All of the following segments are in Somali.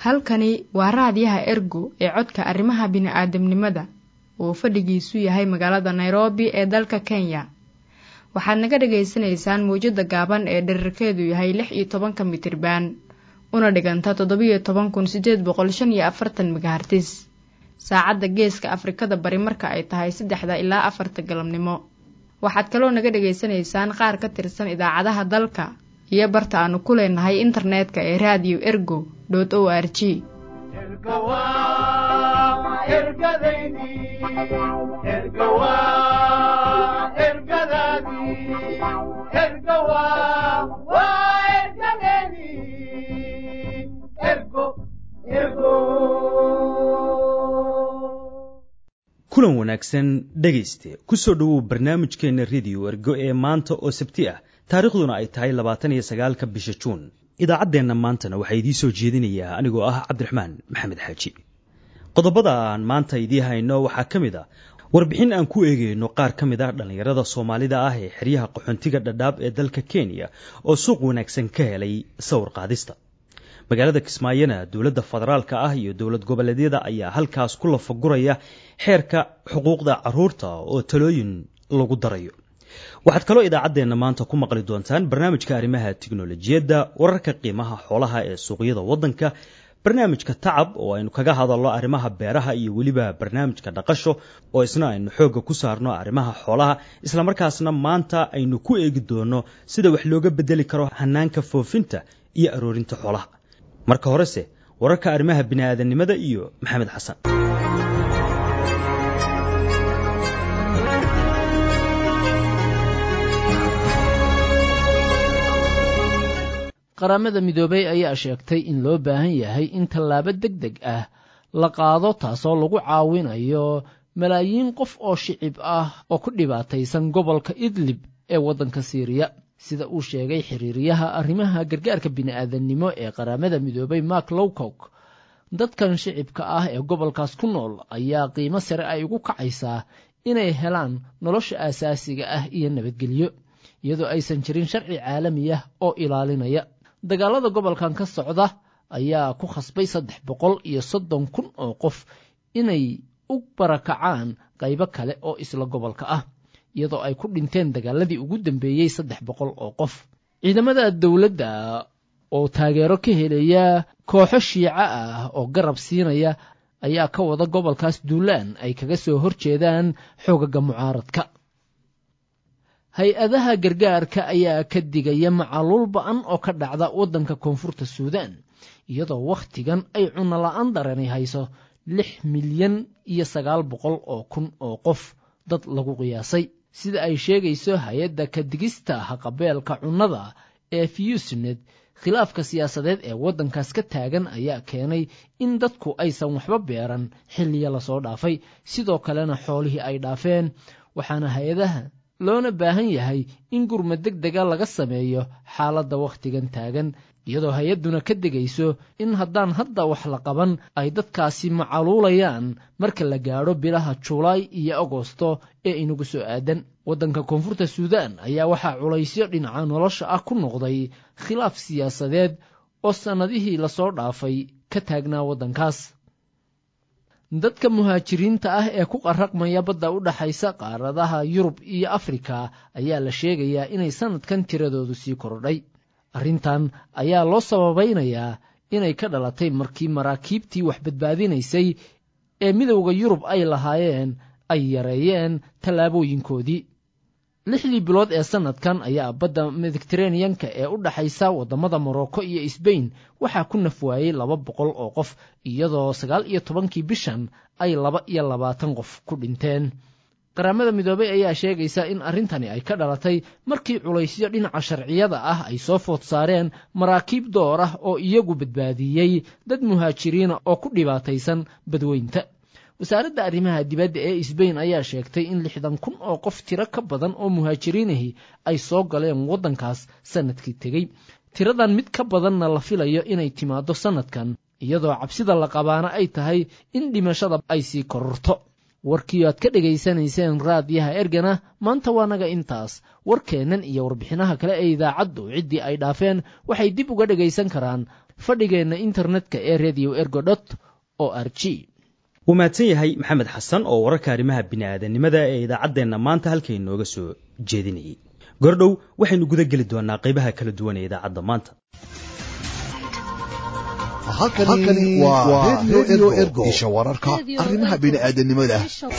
halkani waa raadiyaha ergo ee codka arrimaha bini'aadamnimada uu fadhigiisu yahay magaalada nairobi ee dalka kenya waxaad naga dhagaysanaysaan mawjadda gaaban ee dherarkeedu yahay lix iyo tobanka mitriban una dhiganta toddobiyo toban kun siddeed boqol shan iyo afartan megahartis saacadda geeska afrikada bari marka ay tahay saddexda ilaa afarta galabnimo waxaad kaloo naga dhagaysanaysaan qaar ka tirsan idaacadaha dalka iyo barta aanu ku leenahay internetka ee raadiyo ergo dot o r g kulan wanaagsan dhegayste kusoo dhowow barnaamijkeenna rediyo ergo ee maanta oo sabti ah taariikhduna ay tahay labaatan iyo sagaalka bisha juun idaacaddeenna maantana waxaa idiin soo jeedinayaa anigoo ah cabdiraxmaan maxamed xaaji qodobada aan maanta idii hayno waxaa ka mid ah warbixin aan ku eegayno qaar ka mid ah dhallinyarada soomaalida ah ee xeryaha qaxoontiga dhadhaab ee dalka kenya oo suuq wanaagsan ka helay sawir qaadista magaalada kismaayona dowladda federaalka ah iyo dowlad goboleedyada ayaa halkaas ku lafaguraya xeerka xuquuqda caruurta oo talooyin lagu darayo waxaad kaloo idaacaddeenna maanta ku maqli doontaan barnaamijka arrimaha tiknolojiyadda wararka qiimaha xoolaha ee suuqyada waddanka barnaamijka tacab oo aynu kaga hadalno arrimaha beeraha iyo weliba barnaamijka dhaqasho oo isna aynu xoogga ku saarno arrimaha xoolaha islamarkaasna maanta aynu ku eegi doono sida wax looga bedeli karo hanaanka foofinta iyo aroorinta xoolaha marka horese wararka arrimaha bini'aadanimada iyo maxamed xasan qaramada midoobey ayaa sheegtay in loo baahan yahay in tallaabo deg deg ah la qaado taasoo lagu caawinayo malaayiin qof oo shicib ah oo ku dhibaataysan gobolka idlib ee waddanka siiriya sida uu sheegay xiriiryaha arrimaha gargaarka bini'aadannimo ee qaramada midoobey mark lowcock dadkan shicibka ah ee gobolkaas ku nool ayaa qiimo sare ay ugu kacaysaa inay helaan nolosha aasaasiga ah iyo nabadgelyo iyadoo aysan jirin sharci caalami ah oo ilaalinaya dagaalada gobolkan ka socda ayaa ku khasbay saddex boqol iyo soddon kun oo qof inay u barakacaan qaybo kale oo isla gobolka ah iyadoo ay ku dhinteen dagaaladii ugu dambeeyey saddex boqol oo qof ciidamada dowladda oo taageero ka helaya kooxo shiico ah oo garab siinaya ayaa ka wada gobolkaas duulaan ay kaga soo horjeedaan xoogaga mucaaradka hay-adaha gargaarka ayaa ka digaya macaluul ba-an oo ka dhacda waddanka koonfurta suudaan iyadoo wakhtigan ay cunno la-aan darani hayso lix milyan iyo sagaal boqol oo kun oo qof dad lagu qiyaasay sida ay sheegayso hay-adda ka digista haqabeelka cunnada ee fiyusned khilaafka siyaasadeed ee waddankaas ka taagan ayaa keenay in dadku aysan waxba beeran xilliya lasoo dhaafay sidoo kalena xoolihii ay dhaafeen waxaana hay-adaha loona baahan yahay in gurma deg dega laga sameeyo xaaladda wakhtigan taagan iyadoo hay-adduna ka degayso in haddaan hadda wax la qaban ay dadkaasi macaluulayaan marka la gaadho bilaha julaay iyo agosto ee inagu soo aadan waddanka koonfurta suudaan ayaa waxaa culaysyo dhinaca nolosha ah ku noqday khilaaf siyaasadeed oo sannadihii lasoo dhaafay ka taagnaa waddankaas dadka muhaajiriinta ah ee ku qarraqmaya badda u dhaxaysa qaaradaha yurub iyo afrika ayaa la sheegayaa inay sannadkan tiradoodu sii kordhay arrintan ayaa loo sababaynayaa inay ka dhalatay markii maraakiibtii wax badbaadinaysay ee midowda yurub ay lahaayeen ay yareeyeen tallaabooyinkoodii lixdii bilood ee sannadkan ayaa badda mediteraneyanka ee u dhaxaysa waddamada morocco iyo sbain waxaa ku naf waayey laba boqol oo qof iyadoo sagaal iyo tobankii bishan ay laba iyo labaatan qof ku dhinteen qaramada midoobey ayaa sheegaysa in arrintani ay ka dhalatay markii culaysyo dhinaca sharciyada ah ay soo food saareen maraakiib door ah oo iyagu badbaadiyey dad muhaajiriina oo ku dhibaataysan badweynta wasaaradda arrimaha dibadda ee sbain ayaa sheegtay in lixdan kun oo qof tiro ka badan oo muhaajiriinahi ay soo galeen waddankaas sannadkii tegey tiradan mid ka badanna la filayo inay timaaddo sannadkan iyadoo cabsida la qabaana ay tahay in dhimashada ay sii kororto warkii aad ka dhegaysanayseen raadiyaha ergana maanta waa naga intaas warkeennan iyo warbixinaha kale ee idaacaddu ciddii ay dhaafeen waxay dib uga dhegaysan karaan fadhigeenna internetka ee radio ergo dot o r g wuu mahadsan yahay maxamed xasan oo wararka arrimaha bini'aadanimada ee idaacaddeenna maanta halkay nooga soo jeedinayay gordhow waxaynu guda geli doonaa qaybaha kala duwan ee idaacadda maanta halkani waa redio ergo isha wararka arrimaha bini'aadanimada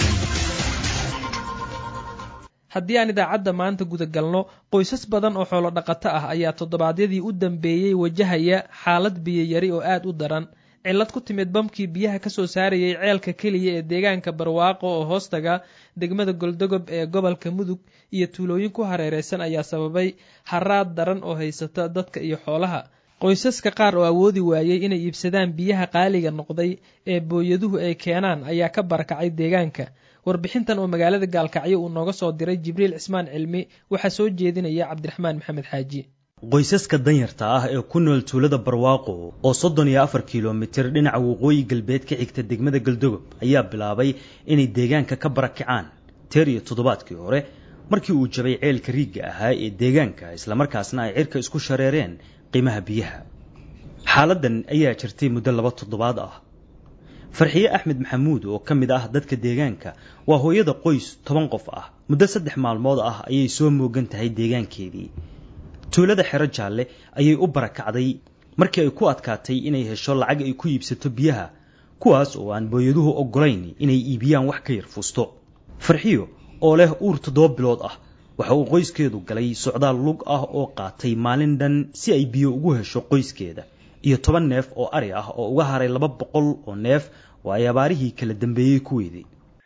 haddii aan idaacadda maanta guda galno qoysas badan oo xoolo dhaqato ah ayaa toddobaadyadii u dambeeyey wajahaya xaalad biyayari oo aad u daran cillad ku timid bamkii biyaha ka soo saarayay ceelka keliya ee deegaanka barwaaqo oo hoostaga degmada goldogob ee gobolka mudug iyo tuulooyin ku hareereysan ayaa sababay haraad daran oo haysata dadka iyo xoolaha qoysaska qaar oo awoodi waayey inay iibsadaan biyaha qaaliga noqday ee booyaduhu ay keenaan ayaa ka barakacay deegaanka warbixintan oo magaalada gaalkacyo uu nooga soo diray jibriil cismaan cilmi waxaa soo jeedinaya cabdiraxmaan maxamed xaaji qoysaska danyarta ah ee ku nool tuulada barwaaqo oo soddon iyo afar kilomitir dhinaca waqooyi galbeed ka xigta degmada galdogob ayaa bilaabay inay deegaanka ka barakacaan teer iyo toddobaadkii hore markii uu jabay ceelka riigga ahaa ee deegaanka islamarkaasna ay cirka isku shareereen qiimaha biyaha xaaladan ayaa jirtay muddo laba toddobaad ah farxiye axmed maxamuud oo ka mid ah dadka deegaanka waa hooyada qoys toban qof ah muddo saddex maalmood ah ayay soo moogan tahay deegaankeedii tuulada xero jaalle ayay u barakacday markii ay ku adkaatay inay hesho lacag ay ku iibsato biyaha kuwaas oo aan booyaduhu oggolayn inay iibiyaan wax ka yar fuusto farxiyo oo leh uur toddoba bilood ah waxa uu qoyskeedu galay socdaal lug ah oo qaatay maalin dhan si ay biyo ugu hesho qoyskeeda iyo toban neef oo ari ah oo uga haray laba boqol oo neef oo ay abaarihii kala dambeeyey ku weydey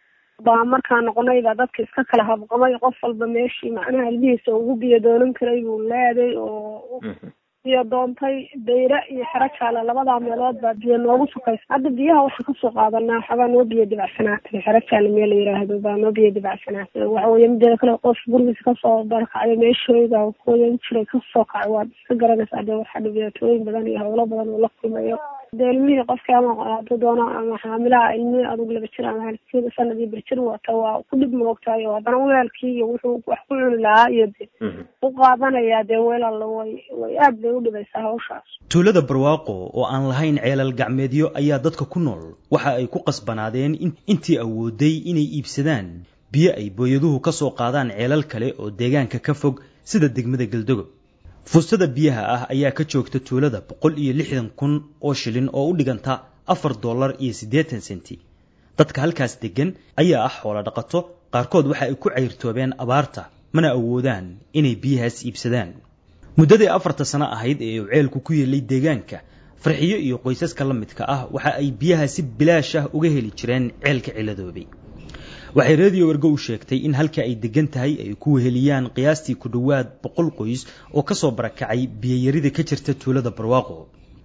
baa markaa noqonayba dadka iska kala habqamay qof walba meeshii macnaha ilmihiisa ugu biyo doonan karay buu leeday oo biyo doontay dayre iyo xero jaale labadaa meelood baa biyo noogu sukaysa hadda biyaha waxaan kasoo qaadanaa waxabaa noo biyo dibacsanaatay xero jaale meel la yiraahdo baa noo biyo dibacsanaatay waxa weye mideeda kale qof gurigiisa kasoo barakacayo meeshooda kooyan jiray kasoo kacay waad iska garanaysaa dee waxaa dhibaatooyin badan iyo howlo badan uu la kulmayo dee ilmihii qofkii ama hadduu doono ama xaamilaha ilmihii adugu laba jir ama halkeeda sanadii birjir wata waa ku dhib moogtahay oo haddana weelkii iyo wuxuu wax ku cuni lahaa iyo de u qaadanayaa dee weelalla way way aad bay u dhibaysaa hawshaas tuulada barwaaqo oo aan lahayn ceelal gacmeedyo ayaa dadka ku nool waxa ay ku qasbanaadeen intii awooday inay iibsadaan biyo ay booyaduhu ka soo qaadaan ceelal kale oo deegaanka ka fog sida degmada galdogob fuustada biyaha ah ayaa ka joogta tuulada boqol iyo lixdan kun oo shilin oo u dhiganta afar dollar iyo siddeetan senti dadka halkaas deggan ayaa ah xoolo dhaqato qaarkood waxa ay ku cayrtoobeen abaarta mana awoodaan inay biyahaas iibsadaan muddadii afarta sano ahayd ee uu ceelku ku yeelay deegaanka farxiyo iyo qoysaska la midka ah waxa ay biyaha si bilaash ah uga heli jireen ceelka ciladoobay waxay radio ergo u sheegtay in halka ay degan tahay ay ku weheliyaan qiyaastii ku dhowaad boqol qoys oo ka soo barakacay biyayarida ka jirta tuulada barwaaqo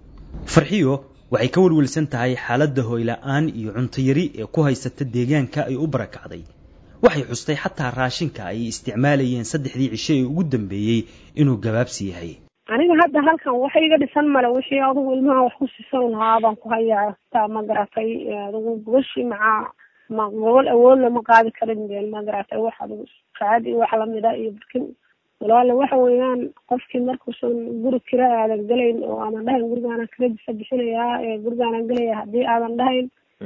farxiyo waxay ka welwelsan tahay xaaladda hooyla'aan iyo cuntayari ee ku haysata deegaanka ay u barakacday waxay xustay xataa raashinka ay isticmaalayeen saddexdii cisho ee ugu dambeeyey inuu gabaabsi yahay aniga hadda halkan wax iga dhisan male wixii adugu ilmaha wax ku siisan lahaa baan ku hayaa taa ma garatay adugu gubashii macaa ma gobol awoodna ma qaadi karin been ma garatay wax adugu saacad iyo wax lamida iyo barkin walaale waxa weeyaan qofkii markuusan guri kira aadan gelayn oo aadan dhahayn gurigaanan kiradisa bixinayaa ee gurigaanan gelaya haddii aadan dhahayn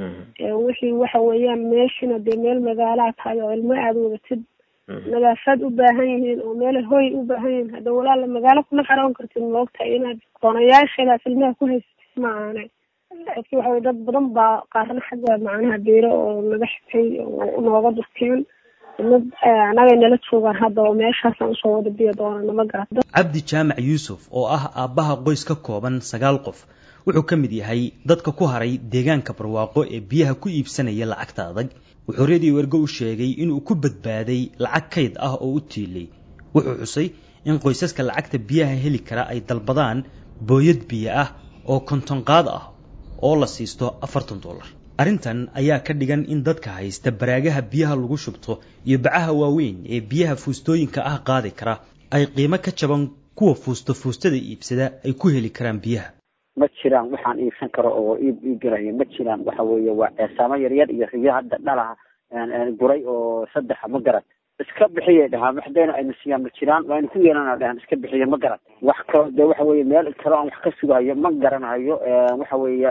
wixii waxa weeyaan meeshina dee meel magaalaha tahay oo ilmo aada wadatid nadaafaad u baahan yihiin oo meel hoy u baahan yihiin hadda walaala magaalo kuma xaroon kartid moogtahay inaad doonayaasheedaas ilmaha ku haysatid ma aanay dadkii waxa weye dad badan baa qaarna xagga macnaha beero oo naga xigtay oo nooga durkeen dad anagay nala joogaan hadda oo meeshaasaan usoo wada biyo doonana ma garata cabdi jaamac yuusuf oo ah aabbaha qoys ka kooban sagaal qof wuxuu ka mid yahay dadka ku haray deegaanka barwaaqo ee biyaha ku iibsanaya lacagta adag wuxuu radio ergo u sheegay inuu ku badbaaday lacag kayd ah oo u tiilay wuxuu xusay in qoysaska lacagta biyaha heli kara ay dalbadaan booyad biyo ah oo kontonqaad ah oo la siisto afartan dollar arrintan ayaa ka dhigan in dadka haysta baraagaha biyaha lagu shubto iyo bacaha waaweyn ee biyaha fuustooyinka ah qaadi kara ay qiimo ka jaban kuwa fuusto fuustada iibsada ay ku heli karaan biyaha ma jiraan waxaan iibsan karo oo iib iigalayo ma jiraan waxa weeye waa ceesaamo yaryar iyo riyo hadda dhalaha guray oo saddexa ma garat iska bixiyay dhahaan waxdayna ayna siiyaan ma jiraan waa ayna ku yeelana dhahaan iska bixiya ma garan wax kalo de waxa weeye meel kalo aan wax ka sugayo ma garanayo waxa weeye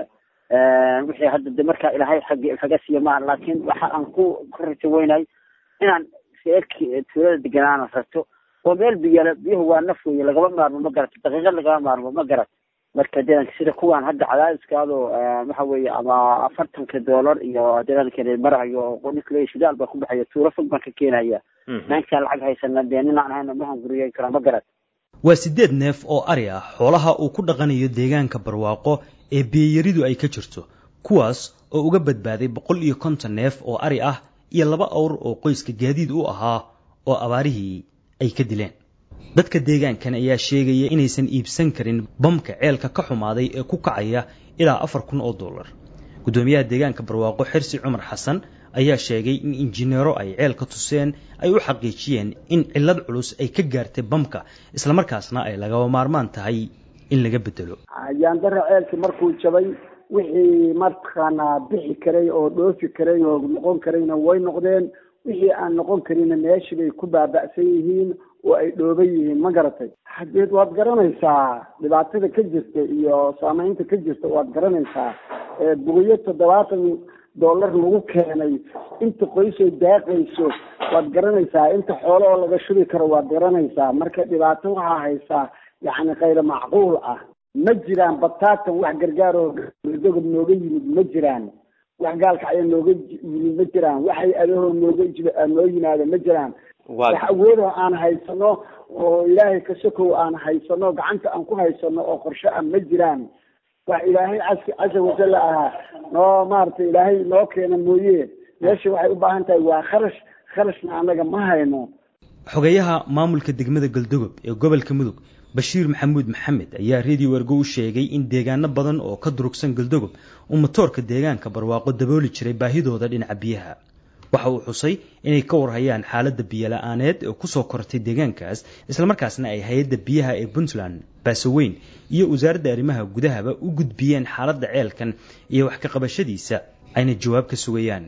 wixii hadda de markaa ilaahay xaggi kaga siiya maa laakiin waxa aan ku ku rajo weynay inaan seerki tuulada deganaana rato oo meel biyala biyuhu waa naf weeye lagama maarmo ma garato daqiiqad lagama maarmo ma garat marka deegaanka sida kuwaan hadda cadaadiskaado waxa weeye ama afartanka doolar iyo deegaanka marahayo oo ninka shidaal baa ku baxaya tuuro fog baan ka keenaya naankaan lacag haysana dee ninaan ahayna ma hunguriyeyn karaa ma garat waa siddeed neef oo ari ah xoolaha uu ku dhaqanayo deegaanka barwaaqo ee biyayaridu ay ka jirto kuwaas oo uga badbaaday boqol iyo konton neef oo ari ah iyo laba awr oo qoyska gaadiid u ahaa oo abaarihii ay ka dileen dadka deegaankan ayaa sheegaya inaysan iibsan karin bamka ceelka ka xumaaday ee ku kacaya ilaa afar kun oo dollar guddoomiyaha deegaanka barwaaqo xirsi cumar xasan ayaa sheegay in injineero ay ceelka tuseen ay u xaqiijiyeen in cillad culus ay ka gaartay bamka islamarkaasna ay lagaba maarmaan tahay in laga bedelo yaandara ceelkii markuu jabay wixii markaana bixi karay oo dhoofi karay oo noqon karayna way noqdeen wixii aan noqon karinna meeshii bay ku baaba'san yihiin oo ay dhooban yihiin ma garatay hadeed waad garanaysaa dhibaatada ka jirta iyo saameynta ka jirta waad garanaysaa bugiyo toddobaatan dollar lagu keenay inta qoysay daaqayso waad garanaysaa inta xoolo oo laga shubi karo waad garanaysaa marka dhibaato waxaa haysaa yacni khayra macquul ah ma jiraan bataatan wax gargaar oo dogob nooga yimid ma jiraan wax gaalka ayaa nooga yimid ma jiraan waxay adahoo nooga noo yimaada ma jiraan wax awoodo aan haysano oo ilaahay ka sokow aan haysano gacanta aan ku haysano oo qorshe ah ma jiraan wax ilaahay cas casa wajalla ahaa noo maaragtay ilaahay noo keena mooye meesha waxay u baahan tahay waa kharash kharashna annaga ma hayno xogeyaha maamulka degmada galdogob ee gobolka mudug bashiir maxamuud maxamed ayaa redio ergo u sheegay in deegaano badan oo ka durugsan galdogob uu matoorka deegaanka barwaaqo dabooli jiray baahidooda dhinaca biyaha waxa uu xusay inay ka warhayaan xaaladda biyola-aaneed ee kusoo kortay deegaankaas islamarkaasna ay hay-adda biyaha ee puntland baasoweyn iyo wasaaradda arrimaha gudahaba u gudbiyeen xaaladda ceelkan iyo wax ka qabashadiisa ayna jawaab ka sugayaan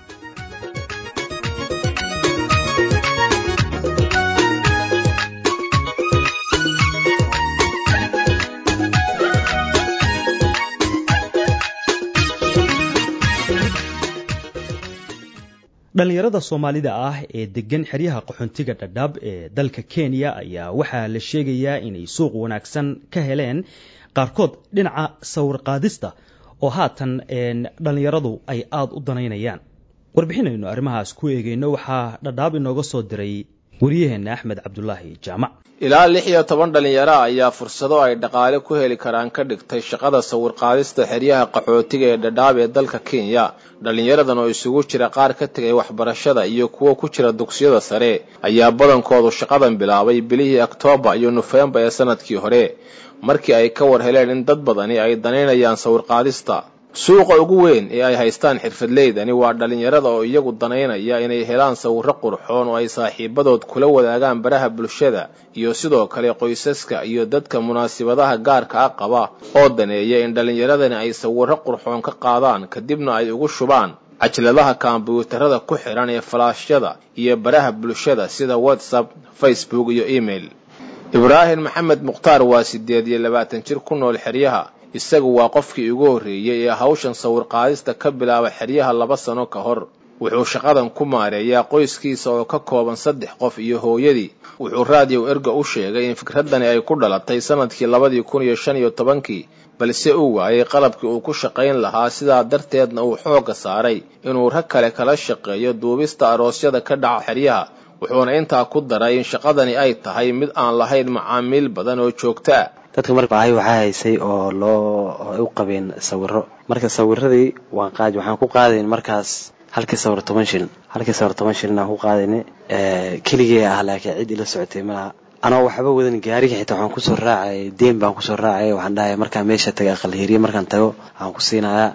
dhallinyarada soomaalida ah ee degan xeryaha qaxoontiga dhadhaab ee dalka kenya ayaa waxaa la sheegayaa inay suuq wanaagsan ka heleen qaarkood dhinaca sawir qaadista oo haatan dhallinyaradu ay aada u danaynayaan warbixinaynu arrimahaas ku eegayno waxaa dhadhaab inooga soo diray wariyaheenna axmed cabdulaahi jaamac ilaa lix iyo toban dhallinyaro ayaa fursado ay dhaqaale ku heli karaan ka dhigtay shaqada sawir-qaadista xeryaha qaxootiga ee dhadhaab ee dalka kenya dhallinyaradan oo isugu jira qaar ka tegay waxbarashada iyo kuwo ku jira dugsiyada sare ayaa badankoodu shaqadan bilaabay bilihii oktoobar iyo nofembar ee sanadkii hore markii ay ka war heleen in dad badani ay danaynayaan sawir-qaadista suuqa ugu weyn ee ay haystaan xirfadleydani waa dhallinyarada oo iyagu danaynaya inay helaan sawirro qurxoon oo ay saaxiibadood kula wadaagaan baraha bulshada iyo sidoo kale qoysaska iyo dadka munaasibadaha gaarka ah qaba oo daneeya in dhallinyaradani ay sawirro qurxoon ka qaadaan kadibna ay ugu shubaan cajladaha kombyuutarada ku xidhan ee falaashyada iyo baraha bulshada sida whatsapp facebook iyo email ibraahim maxamed mukhtaar waa siddeed iyo labaatan jir ku nool xeryaha isagu waa qofkii ugu horreeyey ee hawshan sawir-qaadista ka bilaaba xeryaha laba sano ka hor wuxuu shaqadan ku maareeyaa qoyskiisa oo ka kooban saddex qof iyo hooyadii wuxuu raadiyow erga u sheegay in fikraddani ay ku dhalatay sanadkii labadii kun iyo shan iyo tobankii balse uu waayay qalabkii uu ku shaqayn lahaa sidaa darteedna uu xoogga saaray inuu rag kale kala shaqeeyo duubista aroosyada ka dhaca xeryaha wuxuuna intaa ku daray in shaqadani ay tahay mid aan lahayn macaamiil badan oo joogtaa dadka marka baahi waxaa haysay oo loo u qabeen sawiro marka sawiradii waan qaadi waxaan ku qaadayn markaas halkii sawir toban shilin halkii sawir toban shilin aan ku qaadayna keligee ah laakiin cid ila socotay malaha anoo waxba wadan gaariga xitaa waxaan kusoo raacay deen baan kusoo raacay waxaan dhahay markaan meesha taga aqalheriye markaan tago waxaan ku siinayaa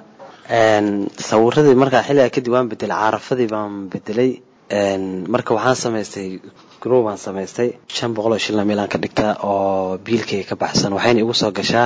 sawiradii markaa xilligaa kadib waan bedelay caarafadii baan bedelay marka waxaan samaystay grow baan samaystay shan boqol oo shilna meelaan ka dhigtaa oo biilkayga ka baxsan waxayna igu soo gashaa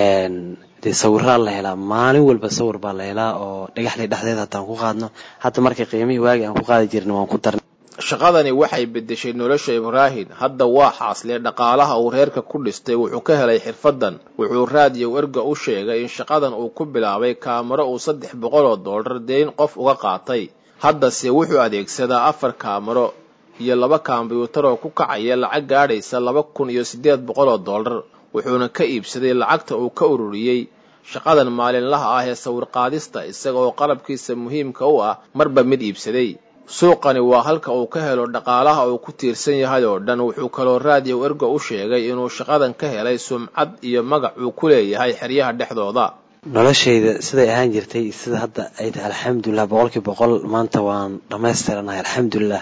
dee sawiraa la helaa maalin walba sawir baa la helaa oo dhagaxley dhexdeeda hataan ku qaadno hadda markay qiimihii waagi aan ku qaadi jirna waan ku darnay shaqadani waxay beddeshay nolosha ibraahim hadda waa xaaslee dhaqaalaha uu reerka ku dhistay wuxuu ka helay xirfaddan wuxuu raadiyow erga u sheegay in shaqadan uu ku bilaabay kaamaro uu saddex boqol oo dollar deyn qof uga qaatay haddase wuxuu adeegsadaa afar kaamaro iyo laba kombyuutar oo ku kacaya lacag gaadhaysa laba kun iyo siddeed boqol oo dollar wuxuuna ka iibsaday lacagta uu ka ururiyey shaqadan maalinlaha ah ee sawirqaadista isaga oo qalabkiisa muhiimka u ah marba mid iibsaday suuqani waa halka uu ka helo dhaqaalaha uu ku tiirsan yahay oo dhan wuxuu kaloo raadiyow erga u sheegay inuu shaqadan ka helay sumcad iyo magac uu ku leeyahay xeryaha dhexdooda noloshayda siday ahaan jirtay sida hadda ay tahay alxamdulilah boqolkii boqol maanta waan dhammaystiranahay alxamdulilah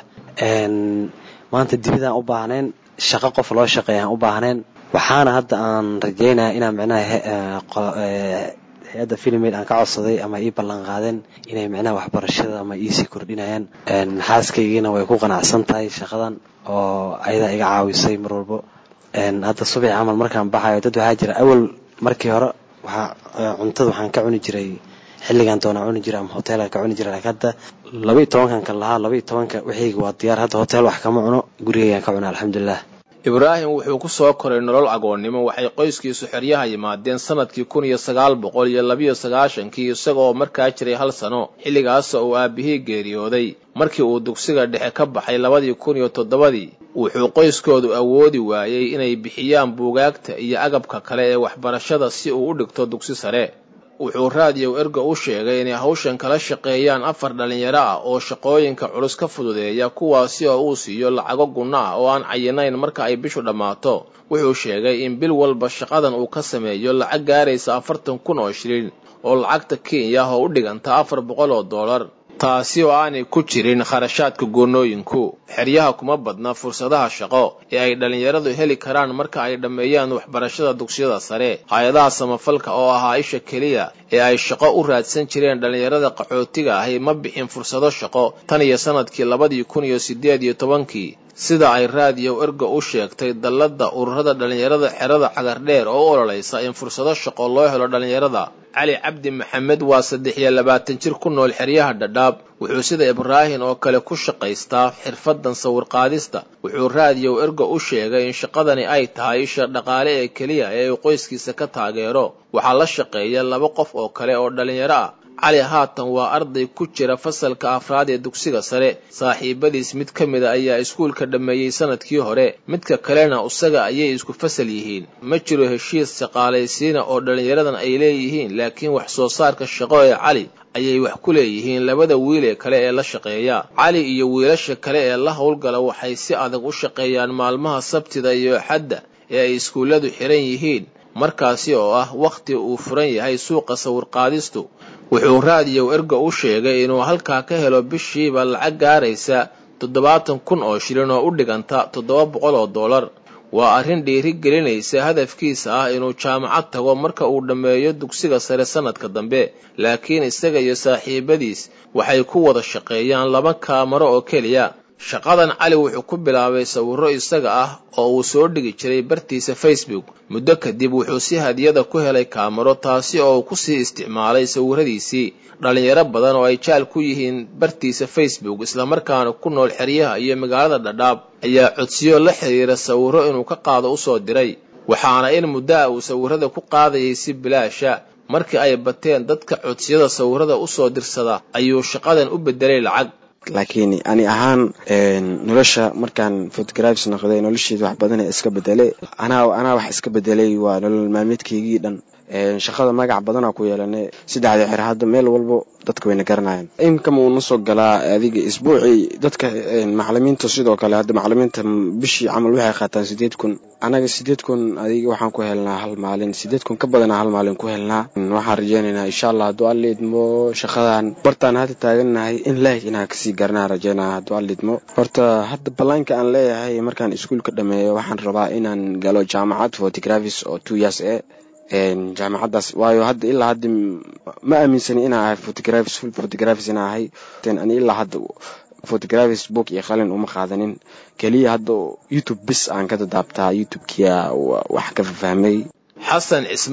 maanta dibidaan u baahnayn shaqo qof loo shaqeeyaan u baahnayn waxaana hadda aan rajeynaya inaan micnaha hay-adda filmaid aan ka codsaday ama ii ballan qaadeen inay micnaha waxbarashada ama iisii kordhinayaan xaaskaygiina way ku qanacsan tahay shaqadan oo ayadaa iga caawisay mar walbo hadda subax camal markaan baxayo dad waxaa jira awal markii hore waxaa cuntada waxaan ka cuni jiray xilligan doonaa cuni jira ama hoteelka ka cuni jira laakiin hadda laba iyo tobankan kan lahaa laba iyo tobanka wixiyga waa diyaar hadda hotel wax kama cuno gurigaygaan ka cuna alxamdulilah ibraahim wuxuu ku soo koray nolol agoonnimo waxay qoyskiisu xeryaha yimaadeen sanadkii kun iyo sagaal boqol iyo labiyo sagaashankii isagoo markaa jiray hal sano xilligaasoo uu aabihii geeriyooday markii uu dugsiga dhexe ka baxay labadii kun iyo toddobadii wuxuu qoyskoodu awoodi waayey inay bixiyaan buugaagta iyo agabka kale ee waxbarashada si uu u dhigto dugsi sare wuxuu raadiyow erga u sheegay inay hawshan kala shaqeeyaan afar dhallinyaro ah oo shaqooyinka culus ka fududeeya kuwaasi oo uu siiyo lacago gunno ah oo aan cayinayn marka ay bishu dhammaato wuxuu sheegay in bil walba shaqadan uu ka sameeyo lacag gaaraysa afartan kun oo shilin oo lacagta kenya oo u dhiganta afar boqol oo dollar taasi oo aanay ku jirin kharashaadka goonnooyinku xeryaha kuma badna fursadaha shaqo ee ay dhallinyaradu heli karaan marka ay dhammeeyaan waxbarashada dugsiyada sare hay-adaha samafalka oo ahaa isha keliya ee ay shaqo u raadsan jireen dhallinyarada qaxootiga ahi ma bixin fursado shaqo tan iyo sanadkii labadii kun iyo siddeed iyo tobankii sida ay raadiyow erga u sheegtay dalladda ururada dhallinyarada xerada cagardheer oo u ololaysa in fursado shaqo loo helo dhallinyarada cali cabdi maxamed waa saddex iyo labaatan jir ku nool xeryaha dhadhaab wuxuu sida ibraahim oo kale ku shaqaystaa xirfaddan sawirqaadista wuxuu raadiyow erga u sheegay in shaqadani ay tahay isha dhaqaale ee keliya ee uu qoyskiisa ka taageero waxaa la shaqeeya laba qof oo kale oo dhallinyaro ah cali haatan waa arday ku jira fasalka afraad ee dugsiga sare saaxiibadiis mid ka mida ayaa iskuulka dhammeeyey sanadkii hore midka kalena isaga ayay isku fasal yihiin ma jiro heshiis shaqaalaysiina oo dhallinyaradan ay leeyihiin laakiin wax soo saarka shaqo ee cali ayay wax ku leeyihiin labada wiil ee kale ee la shaqeeya cali iyo wiilasha kale ee la howlgala waxay si adag u shaqeeyaan maalmaha sabtida iyo axadda ee ay iskuulladu xiran yihiin markaasi oo ah wakhti uu furan yahay suuqa sawirqaadistu wuxuu raadiyow erga u sheegay inuu halkaa ka helo bishiiba lacag gaaraysa toddobaatan kun oo shilin oo u dhiganta toddoba boqol oo dollar waa arrin dhiiri gelinaysa hadafkiisa ah inuu jaamacad tago marka uu dhammeeyo dugsiga sare sannadka dambe laakiin isaga iyo saaxiibadiis waxay ku wada shaqeeyaan laba kaamaro oo keliya shaqadan cali wuxuu ku bilaabay sawirro isaga ah oo uu soo dhigi jiray bartiisa facebook muddo kadib wuxuu si hadiyada ku helay kaamaro taasi oo uu kusii isticmaalay sawirradiisii dhallinyaro badan oo ay jaal ku yihiin bartiisa facebook islamarkaana ku nool xeryaha iyo magaalada dhadhaab ayaa codsiyo la xiriira sawirro inuu ka qaado usoo diray waxaana in muddo ah uu sawirrada ku qaadayay si bilaasha markii ay bateen dadka codsiyada sawirrada usoo dirsada ayuu shaqadan u beddelay lacag laakiin ani ahaan nolosha markaan photografs noqday nolosheeda wax badan iska bedelay anaa anaa wax iska bedelay waa nolol maalmeedkaygii dhan shaqada magac badanaa ku yeelanay saddexda xer hadda meel walbo dadka wayna garanayaan inkama uuna soo galaa adiga isbuucii dadka macalimiinta sidoo kale hadda macalimiinta bishii camal waxay qaataan sideed kun anaga sideed kun adiga waxaan ku helnaa hal maalin sideed kun ka badanaa hal maalin ku helnaa waxaan rajeynaynaa insha allah hadduu alla idmo shaqadan bartaan hadda taaganahay in laag inaan kasii garanaa rajeynaa hadduu alla idmo horta hadda ballaanka aan leeyahay markaan iskuulka dhameeyo waxaan rabaa inaan galo jaamacad photographies oo two years e jaamacaddaas waayo hadda ilaa hadda ma aaminsani inaa ahay photographies full photographies inaa ahay ani ilaa hadda photographies book iyo qalin uma qaadanin keliya hadda youtube bis aan ka dadaabtaa youtube-kia wax ka fahmay xasan cismaan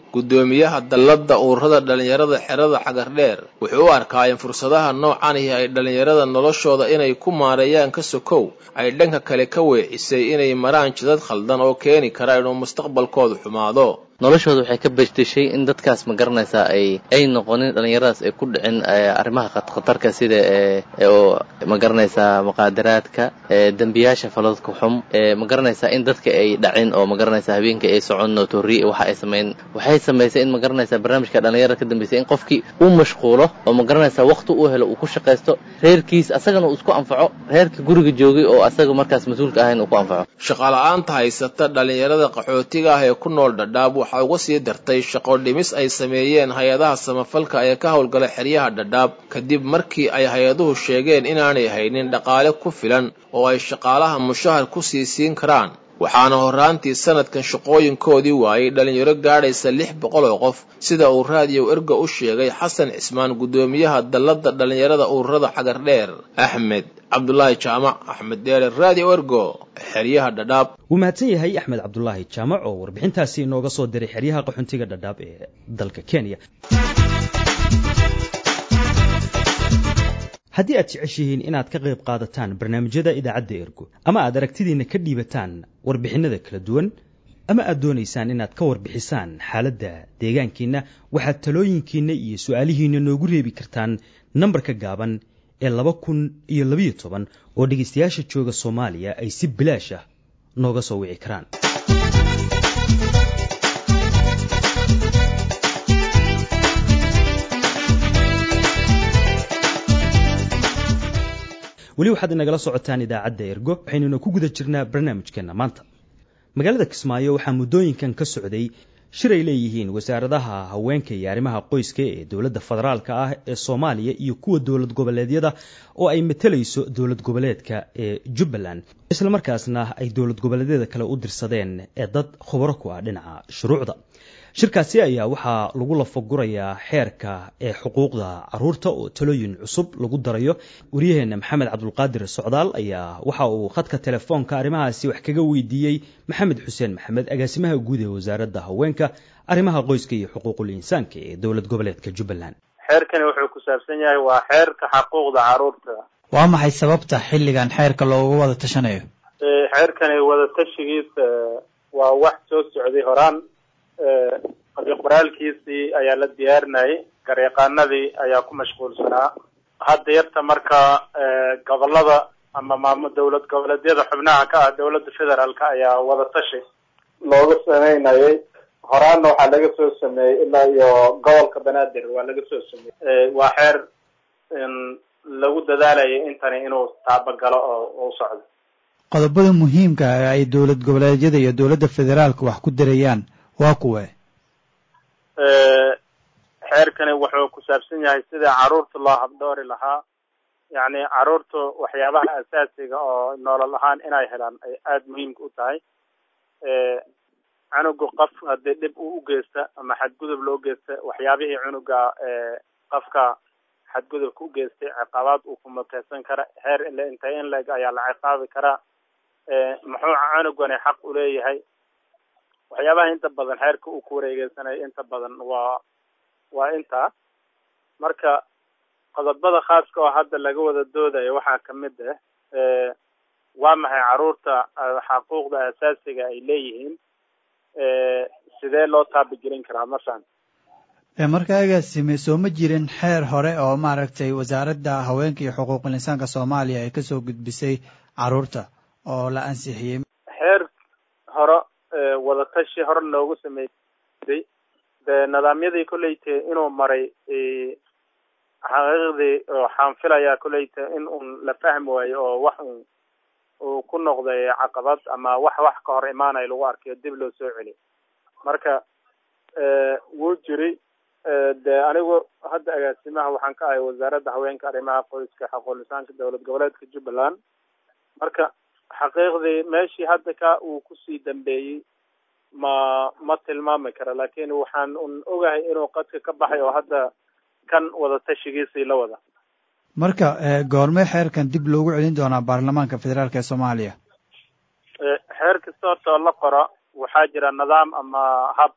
guddoomiyaha dalladda ururada dhallinyarada xerada xagardheer wuxuu u arkaa in fursadaha noocanihi ay dhallinyarada noloshooda inay ku maareeyaan ka sokow ay dhanka kale ka weecisay inay maraan jidad khaldan oo keeni kara inuu mustaqbalkoodu xumaado noloshooda waxay ka bejdeshay in dadkaas ma garanaysaa ay ay noqonin dhallinyaradaas ay ku dhicin arrimaha khatarka sida oo ma garanaysaa muqaadaraadka dembiyaasha faladka xum ma garanaysaa in dadka ay dhacin oo ma garanaysaa habeenka ay socon notori waxa ay samayn waxay samaysay in ma garanaysaa barnaamijka dhallinyarada ka dambeysay in qofkii uu mashquulo oo ma garanaysaa waqti uu helo uu ku shaqaysto reerkiis asagana uu isku anfaco reerka guriga joogay oo asaga markaas mas-uulka ahayn uu ku anfaco shaqala-aanta haysata dhallinyarada qaxootiga ah ee ku nool dhadhaab waxaa uga sii dartay shaqo dhimis ay sameeyeen hay-adaha samafalka ee ka howlgala xeryaha dhadhaab kadib markii ay hay-aduhu sheegeen inaanay haynin dhaqaale ku filan oo ay shaqaalaha mushahar ku sii siin karaan waxaana horraantii sanadkan shaqooyinkoodii waayey dhallinyaro gaadhaysa lix boqol oo qof sida uu raadiyow erga u sheegay xasan cismaan guddoomiyaha dalladda dhallinyarada ururada xagardheer axmed cabdulaahi jaamac axmed deere raadiyo ergo xeryaha dhadhaab wuu mahadsan yahay axmed cabdulaahi jaamac oo warbixintaasi inooga soo diray xeryaha qaxoontiga dhadhaab ee dalka kenya haddii aad jeceshihiin inaad ka qayb qaadataan barnaamijyada idaacadda ergo ama aad aragtidiinna ka dhiibataan warbixinnada kala duwan ama aad doonaysaan inaad ka warbixisaan xaaladda deegaankiinna waxaad talooyinkiinna iyo su-aalihiinna noogu reebi kartaan nambarka gaaban ee laba kun iyo labayo toban oo dhegaystayaasha jooga soomaaliya ay si bilaash ah nooga soo wici karaan weli waxaad inagala socotaan idaacadda ergo waxaynuna ku guda jirnaa barnaamijkeenna maanta magaalada kismaayo waxaa muddooyinkan ka socday shir ay leeyihiin wasaaradaha haweenka iyo arrimaha qoyska ee dowladda federaalka ah ee soomaaliya iyo kuwa dowlad goboleedyada oo ay matalayso dowlad goboleedka ee jubbaland islamarkaasna ay dowlad goboleedyada kale u dirsadeen ee dad khubaro ku ah dhinaca shuruucda shirkaasi ayaa waxaa lagu lafagurayaa xeerka ee xuquuqda caruurta oo talooyin cusub lagu darayo waryaheena maxamed cabdulqaadir socdaal ayaa waxa uu khadka telefoonka arrimahaasi wax kaga weydiiyey maxamed xuseen maxamed agaasimaha guud ee wasaaradda haweenka arrimaha qoyska iyo xuquuqul insaanka ee dowlad goboleedka jubbaland xeerkani wuxuu ku saabsan yahay waa xeerka xuquuqda caruurta waa maxay sababta xilligan xeerka loogu wada tashanayo xeerkani wada tashigiisa waa wax soo socday horaan qoraalkiisii ayaa la diyaarinayay garyaqaanadii ayaa ku mashquulsanaa hadda yarta marka gobolada ama maam dowlad goboleedyada xubnaha ka ah dowladda federaalka ayaa wada tashi looga sameynayay horaanna waxaa laga soo sameeyey ilaa iyo gobolka banaadir waa laga soo sameeyey waa xeer lagu dadaalayay intani inuu taabagalo oo u socdo qodobada muhiimka ah ay dowlad goboleedyada iyo dowladda federaalka wax ku darayaan waa kuwe xeerkani wuxuu ku saabsan yahay sida caruurta loo habdhoori lahaa yacni caruurta waxyaabaha asaasiga oo nolol ahaan inay helaan ay aada muhiimka u tahay cunuga qof haddii dhib uu u geysta ama xadgudub loo geysta waxyaabihii cunuga qofka xadgudubka u geystay ciqaabaad uu ku muteysan kara heer ile intay in leeg ayaa la ciqaabi karaa muxuu cunugani xaq u leeyahay waxyaabaha inta badan xeerka uu ku wareegeysanayo inta badan waa waa intaa marka qodobada khaaska oo hadda laga wada doodayo waxaa kamid ah waa maxay caruurta xaquuqda asaasiga ay leeyihiin sidee loo taabigelin karaa masalan marka agaasime soo ma jirin xeer hore oo maaragtay wasaaradda haweenka iyo xuquuqul insaanka soomaaliya ay kasoo gudbisay caruurta oo la ansixiyey xeer hore wadatashi hore loogu sameeyey dee nidaamyadii kolleyte inuu maray xaqiiqdii waxaan filayaa kolleyte in uun la fahmi waayo oo wax un uu ku noqday caqabad ama wax wax ka hor imaanayo lagu arkayo dib loo soo celiy marka wuu jiri dee anigu hadda agaasimaha waxaan ka ahay wasaaradda haweenka arrimaha qoyska xaquulisaanka dowlad goboleedka jubbaland marka xaqiiqdii meeshii hadda ka uu kusii dambeeyey ma ma tilmaami kara laakin waxaan un ogahay inuu qadka ka baxay oo hadda kan wada tashigiisii la wada marka goormee xeerkan dib loogu celin doonaa baarlamaanka federaalk ee soomaaliya xeer kasta horta oo la qoro waxaa jira nidaam ama hab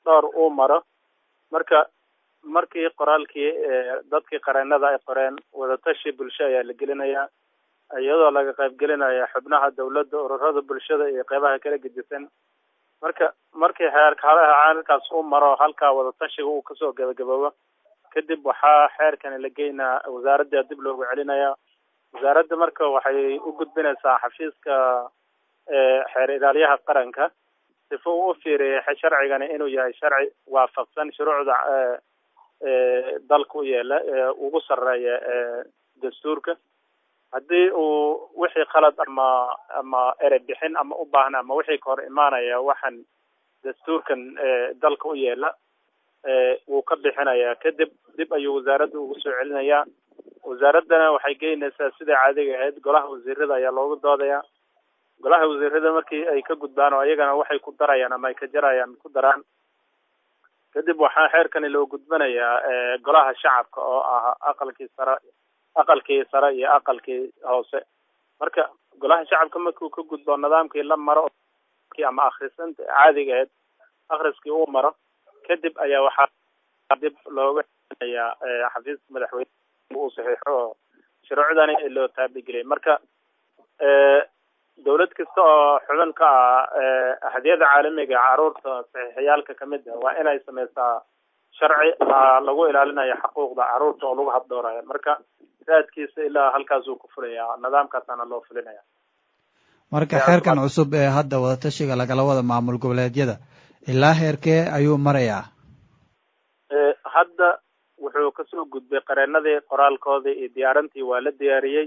dhowr uu maro marka markii qoraalkii dadkii qareenada ay qoreen wadatashi bulsho ayaa la gelinayaa iyadoo laga qaybgelinaya xubnaha dawladda ururada bulshada iyo qeybaha kala gedisan marka markii xeerka halkaas uu maro halkaa wadatashiga uu kasoo gabagaboobo kadib waxaa xeerkani la geynaa wasaaradda dib loogu celinaya wasaaradda marka waxay u gudbinaysaa xafiiska xeer ilaalyaha qaranka sifa uu u fiiriyay sharcigani inuu yahay sharci waafaqsan shuruucda dalka u yeela ugu sareeya dastuurka haddii uu wixii khalad ama ama erey bixin ama u baahna ama wixii ka hor imaanaya waxaan dastuurkan dalka u yeela wuu ka bixinayaa kadib dib ayuu wasaaradda ugu soo celinayaa wasaaraddana waxay geynaysaa sidai caadiga ahayd golaha wasiirada ayaa loogu doodayaa golaha wasiirada markii ay ka gudbaan oo iyagana waxay ku darayaan ama ay ka jarayaan ku daraan kadib waxaa xeerkani loo gudbanayaa golaha shacabka oo ah aqalkii sare aqalkii sare iyo aqalkii hoose marka golaha shacabka markuu ka gudbo nidaamkii la maro ama akhrisanta caadiga ahayd akhriskii uu maro kadib ayaa waxaa dib looga celinayaa xafiiska madaxweyne uu saxiixo oo shuruucdani loo taabigeliyay marka dawlad kasta oo xubin ka ah hadiyada caalamiga caruurta saxiixiyaalka kamid ah waa inay sameysaa sharci lagu ilaalinayo xuquuqda caruurta oo lagu habdhoorayo marka raadkiisa ilaa halkaasuu ku fulayaa nidaamkaasaana loo fulinaya marka xeerkan cusub ee hadda wadatashiga lagala wada maamul goboleedyada ilaa heerkee ayuu marayaa hadda wuxuu kasoo gudbay qareenadii qoraalkoodii iyo diyaarintii waa la diyaariyey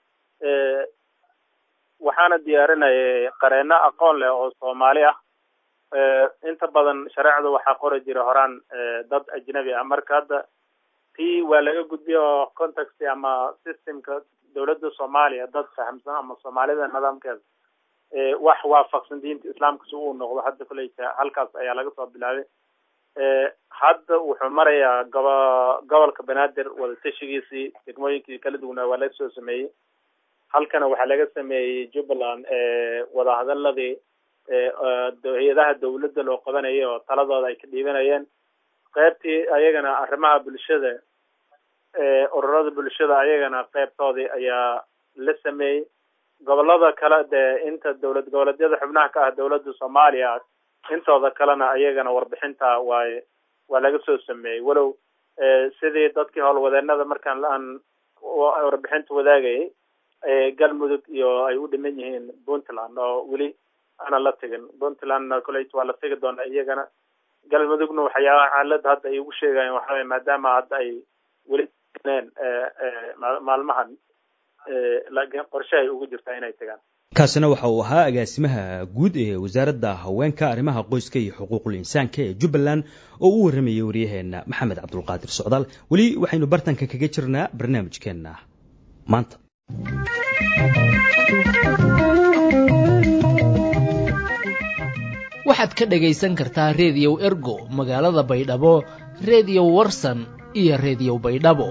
waxaana diyaarinayay qareeno aqoon leh oo soomaali ah inta badan shareecda waxaa qori jira horaan dad ajnabi ah marka hadda tii waa laga gudbiyay oo context ama systemka dawladda soomaaliya dad fahamsan ama soomaalida nidaamkeeda wax waafaqsan diinta islaamka si uu noqdo hadda koleyta halkaas ayaa laga soo bilaabay hadda wuxuu marayaa gobo gobolka banaadir wadatashigiisii degmooyinkii kala duwanaa waa laga soo sameeyey halkana waxaa laga sameeyey jubbaland wadahadaladii hay-adaha dawladda loo qabanayay oo taladooda ay ka dhiibanayeen qeybtii ayagana arrimaha bulshada ururada bulshada ayagana qeybtoodii ayaa la sameeyey gobolada kale dee inta dawlad goboleedyada xubnaha ka ah dawladda soomaaliya intooda kalena ayagana warbixinta waay waa laga soo sameeyey walow sidii dadkii howlwadeenada markaan aan warbixinta wadaagayay galmudug iyo ay u dhiman yihiin puntland oo weli aanan la tegin puntlandna koleyt waa la tegi doona iyagana galmudugna waxyaabaha xaalada hadda ay ugu sheegayen waxaway maadaama hadda ay weli neen maalmahan laakiin qorshe ay ugu jirtaa inay tegaan kaasina waxa uu ahaa agaasimaha guud ee wasaaradda haweenka arrimaha qoyska iyo xuquuqul insaanka ee jubbaland oo u warramayay waryaheena maxamed cabdulqaadir socdaal weli waxaynu bartanka kaga jirnaa barnaamijkeenna maanta waxaad ka dhagaysan kartaa reediyow ergo magaalada baydhabo reediyo warsan iyo reediyo baydhabo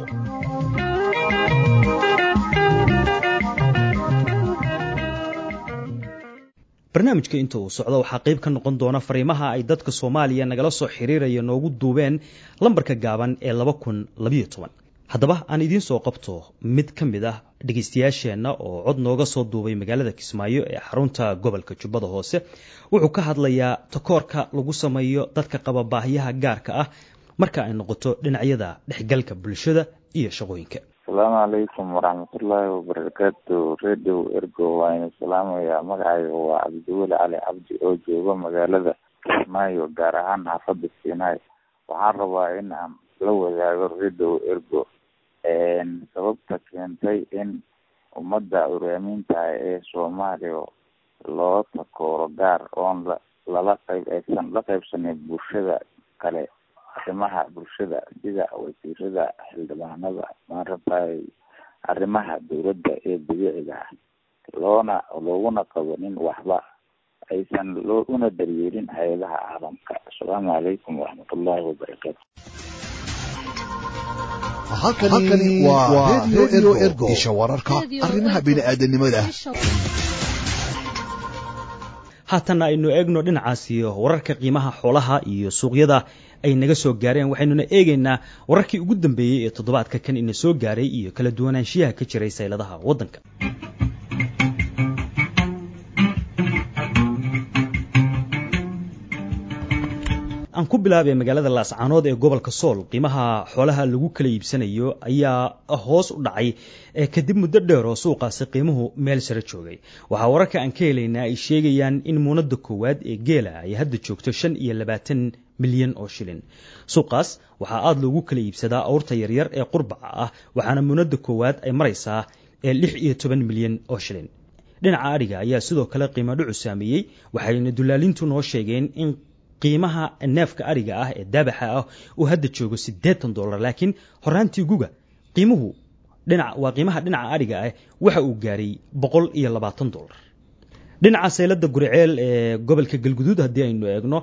barnaamijka inta uu socdo waxaa qayb ka noqon doona fariimaha ay dadka soomaaliya nagala soo xiriiraya noogu duubeen lambarka gaaban ee laba kun labayo toban haddaba aan idiin soo qabto mid ka mid ah dhegaystayaasheenna oo cod nooga soo duubay magaalada kismaayo ee xarunta gobolka jubbada hoose wuxuu ka hadlayaa takoorka lagu sameeyo dadka qaba baahiyaha gaarka ah marka ay noqoto dhinacyada dhexgalka bulshada iyo shaqooyinka asalaamu calaykum waraxmatullaahi wabarakaatu radio ergo waa inu salaamayaa magacayga waa cabdiweli cali cabdi oo jooga magaalada kismaayo gaar ahaan xaafada siinaay waxaan rabaa in aan la wadaago radio ergo sababta keentay in ummadda uraaminta ee soomaaliya loo takooro gaar oon la lala qayb aysan la qaybsanin bulshada kale arrimaha bulshada sida wasiirada xildhibaanada maaragtay arrimaha dowladda ee dabiiciga ah loona looguna qabanin waxba aysan loo una daryeelin hay-adaha caalamka asalaamu calaykum waraxmatullaahi wabarakaatu halkani waa radio ergo isha wararka arrimaha bini'aadanimada haatanna aynu eegno dhinacaas iyo wararka qiimaha xoolaha iyo suuqyada ay naga soo gaareen waxaynuna eegaynaa wararkii ugu dambeeyey ee toddobaadka kan ina soo gaaray iyo kala duwanaanshiyaha ka jiray sayladaha waddanka aan ku bilaabay magaalada laascaanood ee gobolka sool qiimaha xoolaha lagu kala iibsanayo ayaa hoos u dhacay kadib muddo dheer oo suuqaasi qiimuhu meel sare joogay waxaa wararka aan ka helaynaa ay sheegayaan in muunada koowaad ee geela ay hadda joogto shan iyo labaatan milyan oo shilin suuqaas waxaa aada loogu kala iibsadaa awrta yaryar ee qurbaca ah waxaana muunada koowaad ay maraysaa lix iyo toban milyan oo shilin dhinaca adhiga ayaa sidoo kale qiimo dhucu saameeyey waxayna dulaalintu noo sheegeen in qiimaha neefka ariga ah ee daabaxa ah uu hadda joogo siddeetan dollar laakiin horaantii guga qiimuhu dhinac waa qiimaha dhinaca ariga ah waxa uu gaaray boqol iyo labaatan dollar dhinaca saylada guriceel ee gobolka galguduud haddii aynu eegno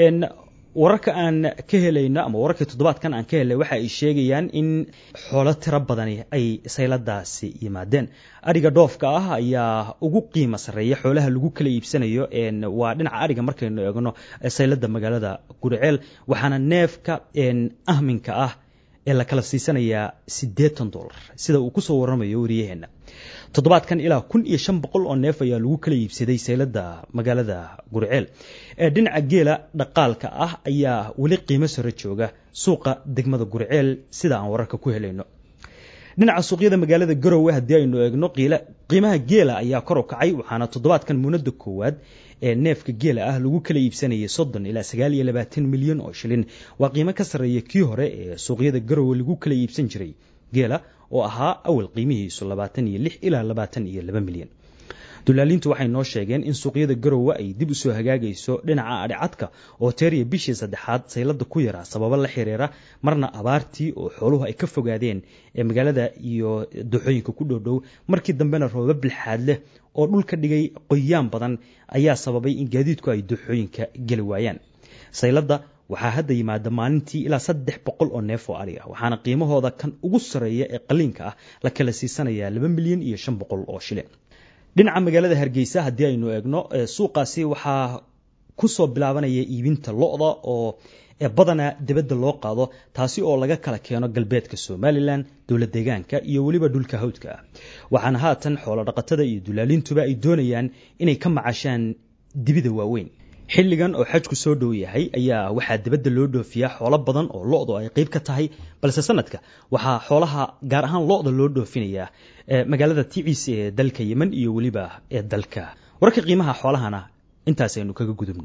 wararka aan ka helayno ama wararkii toddobaadkan aan ka helnay waxa ay sheegayaan in xoolo tiro badani ay sayladaasi yimaadeen ariga dhoofka ah ayaa ugu qiimo sarreeya xoolaha lagu kala iibsanayo waa dhinaca ariga markaynu eegno saylada magaalada guriceel waxaana neefka ahminka ah ee la kala siisanayaa siddeetan dollar sida uu kusoo waramayo wariyaheenna toddobaadkan ilaa kun iyo shan boqol oo neef ayaa lagu kala iibsaday saylada magaalada gurceel dhinaca geela dhaqaalka ah ayaa weli qiimo sare jooga suuqa degmada gurceel sida aan wararka ku helayno dhinaca suuqyada magaalada garowe haddii aynu eegno qiimaha geela ayaa kor u kacay waxaana toddobaadkan muunada koowaad ee neefka geela ah lagu kala iibsanayay soddon ilaa sagaal iyo labaatan milyan oo shilin waa qiimo ka sarreeya kii hore ee suuqyada garowe lagu kala iibsan jiray geela oo ahaa awal qiimihiisu labaatan iyo lix ilaa labaatan iyo laba milyan dulaalintu waxay noo sheegeen in suuqyada garowe ay dib usoo hagaagayso dhinaca adhicadka oo teeriya bishii saddexaad saylada ku yaraa sababo la xiriira marna abaartii oo xooluhu ay ka fogaadeen ee magaalada iyo dooxooyinka ku dhowdhow markii dambena rooba bilxaad leh oo dhulka dhigay qoyaan badan ayaa sababay in gaadiidku ay dooxooyinka geli waayaan saylada waxaa hadda yimaada maalintii ilaa saddex boqol oo neef oo ari ah waxaana qiimahooda kan ugu sarreeya ee qaliinka ah la kala siisanayaa laba milyan iyo shan boqol oo shilin dhinaca magaalada hargeysa haddii aynu eegno suuqaasi waxaa kusoo bilaabanaya iibinta lo-da oo badanaa dibadda loo qaado taasi oo laga kala keeno galbeedka somalilan dowla deegaanka iyo weliba dhulka hawdka ah waxaana haatan xoolo dhaqatada iyo dulaalintuba ay doonayaan inay ka macashaan dibida waaweyn xilligan oo xajku soo dhow yahay ayaa waxaa dibadda loo dhoofiyaa xoolo badan oo lo-du ay qayb ka tahay balse sanadka waxaa xoolaha gaar ahaan lo-da loo dhoofinayaa magaalada ticiis ee dalka yemen iyo weliba ee dalka wararka qiimaha xoolahana intaas aynu kaga gudubno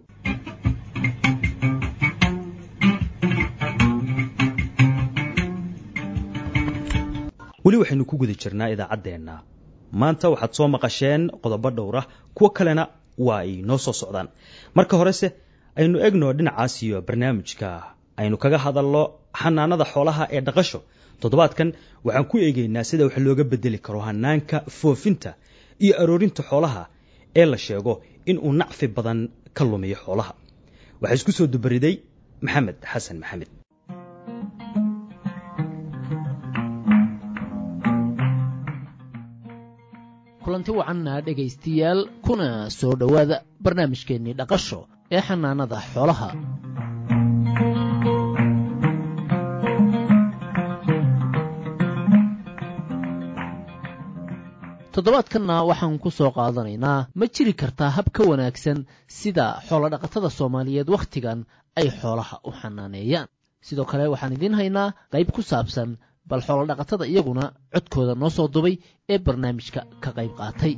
weli waxaynu ku guda jirnaa idaacaddeenna maanta waxaad soo maqasheen qodobo dhowra kuwo kalena waa ay noo soo socdaan marka horese aynu egno dhinacaas iyo barnaamijka aynu kaga hadalno xanaanada xoolaha ee dhaqasho toddobaadkan waxaan ku eegaynaa sida wax looga bedeli karo hanaanka foofinta iyo aroorinta xoolaha ee la sheego in uu nacfi badan ka lumiyo xoolaha waxaa isku soo dubariday maxamed xasan maxamed kulanti wacanna dhegaystayaal kuna soo dhowaada barnaamijkeennii dhaqasho ee xanaanada xoolaha toddobaadkanna waxaan ku soo qaadanaynaa ma jiri kartaa hab ka wanaagsan sida xoolodhaqatada soomaaliyeed wakhtigan ay xoolaha u xanaaneeyaan sidoo kale waxaan idiin haynaa qayb ku saabsan bal xoolodhaqatada iyaguna codkooda noo soo dubay ee barnaamijka ka qayb qaatay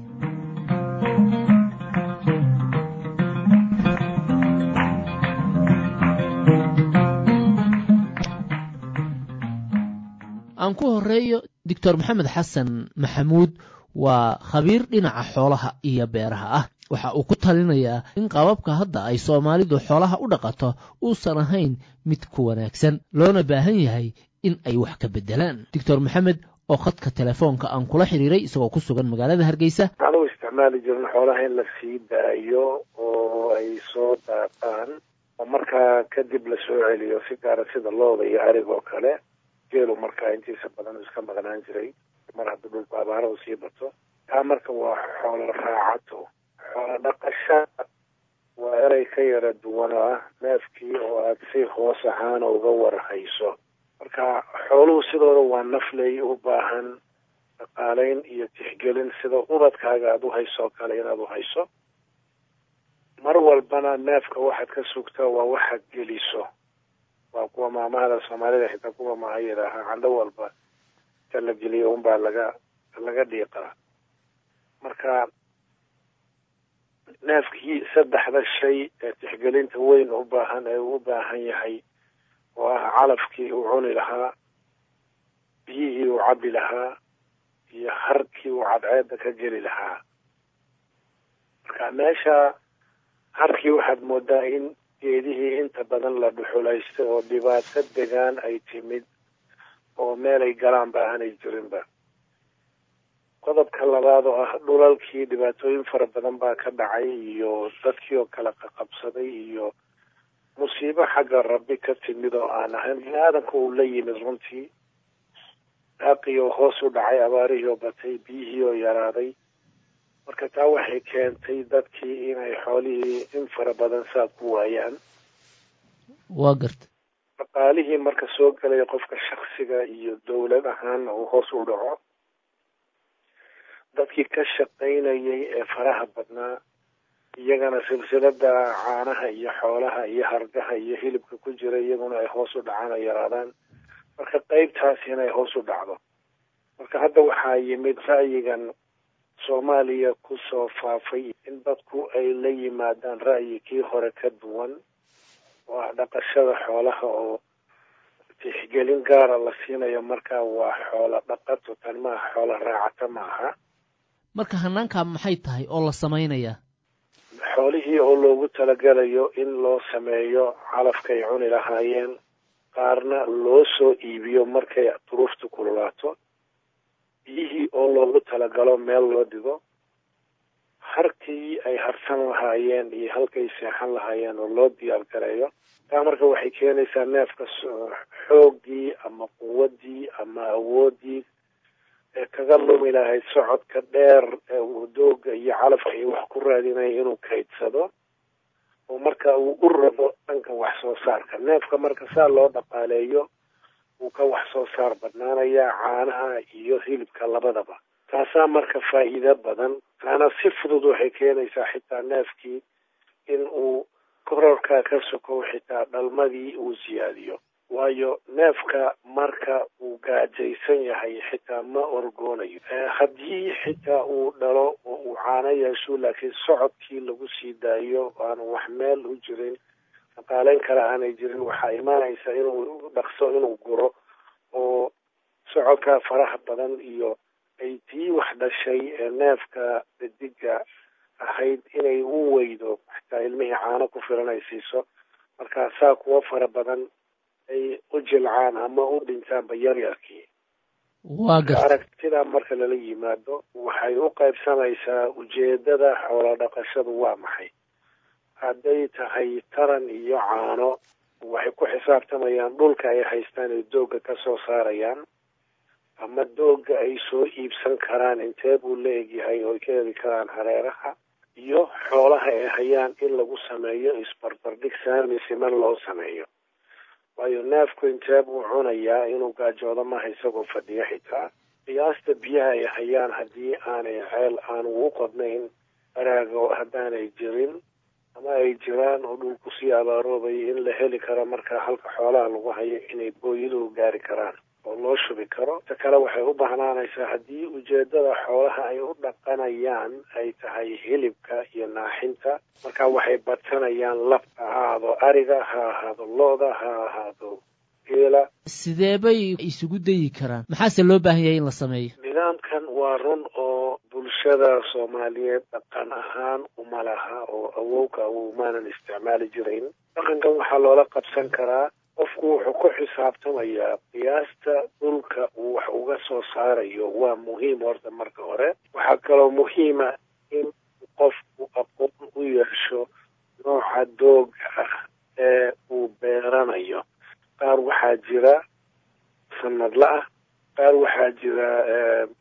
aan ku horeeyo doctor maxamed xasan maxamuud waa khabiir dhinaca xoolaha iyo beeraha ah waxa uu ku talinayaa in qababka hadda ay soomaalidu xoolaha u dhaqato uusan ahayn mid ku wanaagsan loona baahan yahay in ay wax ka beddelaan doctor maxamed oo khadka telefoonka aan kula xiriiray isagoo ku sugan magaalada hargeysa waxaan u isticmaali jirin xoolaha in la sii daayo oo ay soo daaqaan oo markaa kadib la soo celiyo si gaara sida looda iyo ariga oo kale geelu markaa intiisa badan uu iska maqnaan jiray mar haddii dhulku abaarahu sii bato taa marka waa xoolo raacato xoolo dhaqashada waa erey ka yara duwan oo ah neefkii oo aada si hoos ahaan uga warhayso marka xooluhu sidooda waa nafley u baahan dhaqaaleyn iyo tixgelin sida ubadkaaga aada u hayso oo kale inaad u hayso mar walbana neefka waxaad ka sugtaa waa waxaad geliso waa kuwa maamahada soomaalida xitaa kuwa maha yidhaahaa candho walba ta la geliyo unbaa laga laga dhiiqaa marka neefkii saddexda shay ee tixgelinta weyn u baahan ee uu u baahan yahay oo ah calafkii uu cuni lahaa biyihii uu cabbi lahaa iyo harkii uu cadceedda ka geli lahaa marka meesha harkii waxaad moodaa in geedihii inta badan la dhuxulaystay oo dhibaato degaan ay timid oo meelay galaanba aanay jirinba qodobka labaad oo ah dhulalkii dhibaatooyin fara badan baa ka dhacay iyo dadkii oo kala qaqabsaday iyo musiibo xagga rabbi ka timid oo aan ahayn bini aadanka uu la yimid runtii daaqii oo hoos u dhacay abaarihii oo batay biyihii oo yaraaday marka taa waxay keentay dadkii inay xoolihii in fara badan saad ku waayaan waa garta dhaqaalihii marka soo gelaya qofka shaksiga iyo dowlad ahaanna uu hoos u dhaco dadkii ka shaqaynayay ee faraha badnaa iyagana silsilada caanaha iyo xoolaha iyo hargaha iyo hilibka ku jira iyaguna ay hoos u dhacaan ay yaraadaan marka qeybtaasi inay hoos u dhacdo marka hadda waxaa yimid ra'yigan soomaaliya kusoo faafay in dadku ay la yimaadaan ra'yi kii hore ka duwan oo ah dhaqashada xoolaha oo tixgelin gaara la siinayo markaa waa xoola dhaqato tan maaha xoola raacata maaha marka hanaankaa maxay tahay oo la samaynayaa xoolihii oo loogu talagelayo in loo sameeyo calafkay cuni lahaayeen qaarna loo soo iibiyo markay duruuftu kululaato biyihii oo loogu talagalo meel loo dhigo harkii ay harsan lahaayeen iyo halkay seexan lahaayeen oo loo diyaar gareeyo taa marka waxay keenaysaa neefka xooggii ama quwaddii ama awooddii ee kaga lumi lahayd socodka dheer ee uu dooga iyo calafka iyo wax ku raadinaya inuu kaydsado oo marka uu u rabo dhanka wax soo saarka neefka marka saa loo dhaqaaleeyo wuu ka wax soo saar badnaanayaa caanaha iyo hilibka labadaba taasaa marka faa'iido badan taana si fudud waxay keenaysaa xitaa neefkii in uu kororkaa ka sokow xitaa dhalmadii uu siyaadiyo waayo neefka marka uu gaajaysan yahay xitaa ma orgoonayo haddii xitaa uu dhalo oo uu caano yeesho laakiin socodkii lagu sii daayo aanu wax meel u jirin dhaqaaleyn kale aanay jirin waxaa imaanaysa inuu dhaqso inuu guro oo socodka faraha badan iyo ay tii wax dhashay ee neefka dadiga ahayd inay u weydo xitaa ilmihii caano ku filan ay siiso marka saa kuwo fara badan ay u jilcaan ama u dhintaanba yaryarkii waa garta aragtida marka lala yimaado waxay u qaybsamaysaa ujeedada xoola dhaqashadu waa maxay hadday tahay taran iyo caano waxay ku xisaabtamayaan dhulka ay haystaan ay doogga ka soo saarayaan ama doogga ay soo iibsan karaan intee buu la egyahay oo ay ka heli karaan hareeraha iyo xoolaha ay hayaan in lagu sameeyo isbarbardhig saami siman loo sameeyo waayo neefku intee buu cunayaa inuu gaajoodo maaha isagoo fadhiyo xitaa qiyaasta biyaha ay hayaan haddii aanay ceel aanu u qodnayn araago haddaanay jirin ama ay jiraan oo dhulku sii abaaroobayo in la heli karo marka halka xoolaha lagu hayo inay booyaduhu gaari karaan oo loo shubi karo ta kale waxay u bahnaanaysaa haddii ujeedada xoolaha ay u dhaqanayaan ay tahay hilibka iyo naaxinta marka waxay badsanayaan lab ha ahaado ariga ha ahaado lo-da ha ahaado geela sidee bay isugu dayi karaan maxaase loo baahan yahay in la sameeyo nidaamkan waa run oo bulshada soomaaliyeed dhaqan ahaan uma laha oo awowka awowmaanan isticmaali jirayn dhaqankan waxaa loola qabsan karaa qofku wuxuu ku xisaabtamayaa qiyaasta dhulka uu wax uga soo saarayo waa muhiim horta marka hore waxaa kaloo muhiima in qofku aqoon u yeesho nooca dooga ah ee uu beeranayo qaar waxaa jira sanadla ah qaar waxaa jira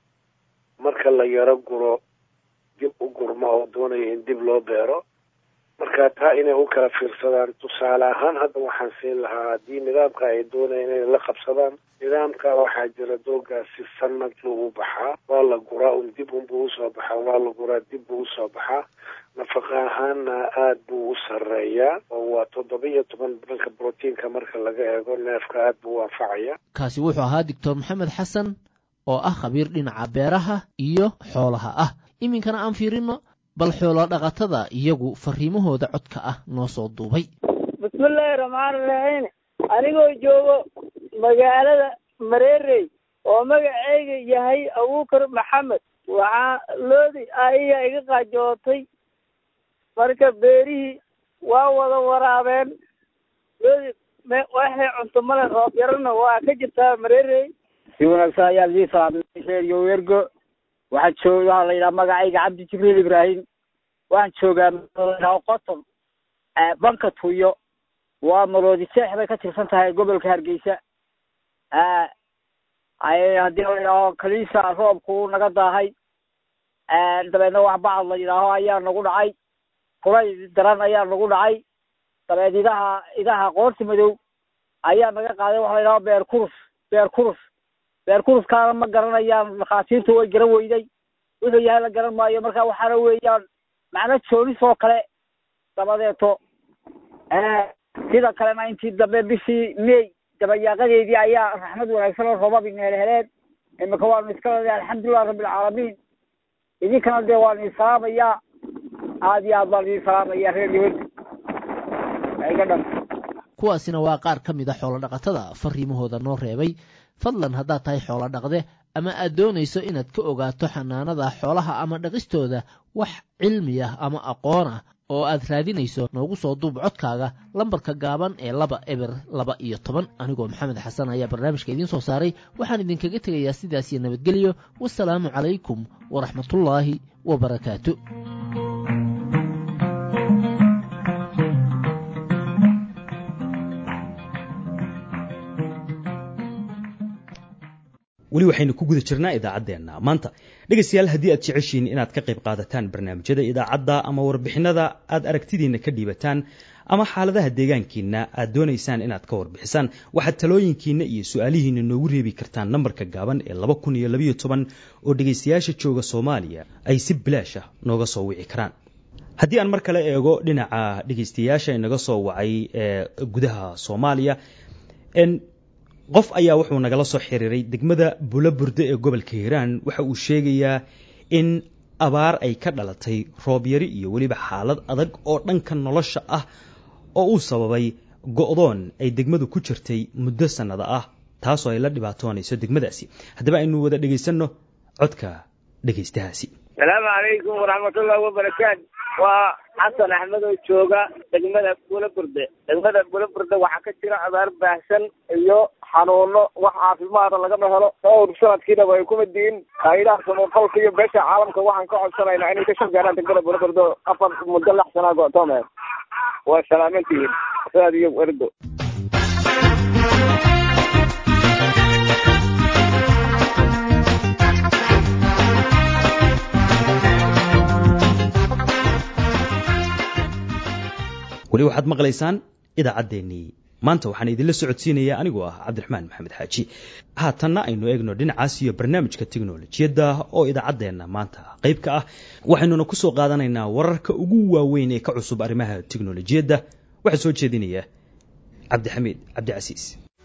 marka la yaro guro dib u gurmo oo doonaya in dib loo beero marka taa inay u kala fiirsadaan tusaale ahaan hadda waxaan siin lahaa haddii nidaamka ay doonayaan inay la qabsadaan nidaamka waxaa jira doogaasi sanad lagu baxaa waa la guraa un dib unbuu usoo baxaa waa la guraa dib buu usoo baxaa nafaqa ahaanna aada buu u sarreeyaa oo waa toddoba iyo toban dhanka brotiinka marka laga eego neefka aada buu u anfacaya kaasi wuxuu ahaa doctor maxamed xasan oo ah khabiir dhinaca beeraha iyo xoolaha ah iminkana aan fiirino bal xoolo dhaqatada iyagu fariimahooda codka ah noo soo duubay bismillaahi raxmaani raxiim anigoo joogo magaalada mareerey oo magaceyga yahay abuukar maxamed waxaa loodi aiya iga qaajootay marka beerihii waa wada waraabeen loodi waxay cunto male roob yarana waa ka jirtaa mareerey si wanaagsan ayaa lidii salaamay reeriyo wergo waxaan joog waxaa la yidhaha magacayga cabdi jibriil ibraahim waxaan joogaa ladhaho qoton banka tuyo waa maroodi seex bay ka tirsan tahay gobolka hargeysa haddii la yidhaaho kaliisa roobku naga daahay dabeedna wax bacad la yidhaaho ayaa nagu dhacay kulay daran ayaa nagu dhacay dabeed idaha idaha qoorti madow ayaa naga qaaday waxa la yidhaho beer kurus beer kurus beer kuruskaana ma garanayaan dhakhaatiirtu way garan weyday wuxuu yahay la garan maayo marka waxaana weeyaan macno joonis oo kale dabadeeto sida kalena intii dambe bishii may dabayaaqadeedii ayaa raxmad wanaagsan oo roobabin helheleen imika waanu iska leedahay alxamdulilah rabbilcaalamiin idinkana dee waanu isalaamayaa aad iyo aad baan idin salaamaya reer yawed iga dhan kuwaasina waa qaar ka mid a xoolo dhaqatada fariimahooda noo reebay fadlan haddaad tahay xoolo dhaqde ama aad doonayso inaad ka ogaato xanaanada xoolaha ama dhaqistooda wax cilmi ah ama aqoon ah oo aad raadinayso noogu soo duub codkaaga lambarka gaaban ee laba eber laba iyo toban anigoo maxamed xasan ayaa barnaamijka idiin soo saaray waxaan idinkaga tegayaa sidaas iyo nabadgelyo wasalaamu calaykum waraxmatullaahi wabarakaatu weli waxaynu ku guda jirnaa idaacaddeenna maanta dhegaystayaal haddii aad jeceshiin inaad ka qayb qaadataan barnaamijyada idaacadda ama warbixinada aad aragtidiinna ka dhiibataan ama xaaladaha deegaankiinna aad doonaysaan inaad ka warbixisaan waxaad talooyinkiinna iyo su-aalihiinna noogu reebi kartaan nambarka gaaban ee laba kun iyo labayo toban oo dhegaystayaasha jooga soomaaliya ay si bilaash ah nooga soo wici karaan haddii aan mar kale eego dhinaca dhegaystayaasha inaga soo wacay ee gudaha soomaaliya qof ayaa wuxuu nagala soo xiriiray degmada bulaburde ee gobolka hiiraan waxa uu sheegayaa in abaar ay ka dhalatay roobyari iyo weliba xaalad adag oo dhanka nolosha ah oo uu sababay go'doon ay degmadu ku jirtay muddo sannada ah taasoo ay la dhibaatoonayso degmadaasi haddaba aynu wada dhegaysanno codka dhegaystahaasi salaamu calaykum waraxmatullahi wabarakaatu waa xasan axmed oo jooga degmada bulaburde degmada bulaburde waxaa ka jira abaar baahsan iyo xanuuno wax caafimaada lagama helo dhowr sanadkiinaba ay kuma diin haydaha samafalka iyo beesha caalamka waxaan ka codsanaynaa inay ka shaqeynaan degmada bulaburde afar muddo lix sanaa go'toome waa salaamantihiin saad iyo erdo weli waxaad maqlaysaan idaacaddeenii maanta waxaan idinla socodsiinayaa anigoo ah cabdiraxmaan maxamed xaaji haatanna aynu eegno dhinacaas iyo barnaamijka teknolojiyadda oo idaacaddeenna maanta qayb ka ah waxaynuna ku soo qaadanaynaa wararka ugu waaweyn ee ka cusub arrimaha teknolojiyadda waxaa soo jeedinaya cabdixamiid cabdicasiis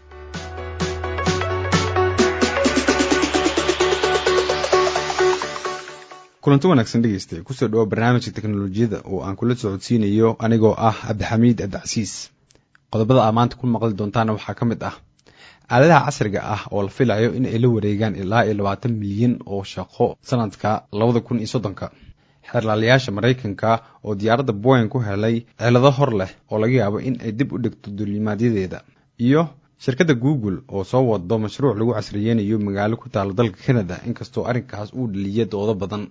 kulanti wanaagsan dhegeysta kusoo dhawo barnaamijka teknolojiyadda oo aan kula socodsiinayo anigoo ah cabdixamiid cabdicasiis qodobada aa maanta ku maqli doontaana waxaa ka mid ah aaladaha casriga ah oo la filayo in ay la wareegaan ilaa iyo labaatan milyan oo shaqo sanadka labada kun iyo soddonka xeerlaalayaasha maraykanka oo diyaaradda boyan ku helay cilado hor leh oo laga yaabo in ay dib u dhigto duulimaadyadeeda iyo shirkadda google oo soo wado mashruuc lagu casriyeynayo magaalo ku taala dalka canada inkastoo arrinkaas uu dhaliya doodo badan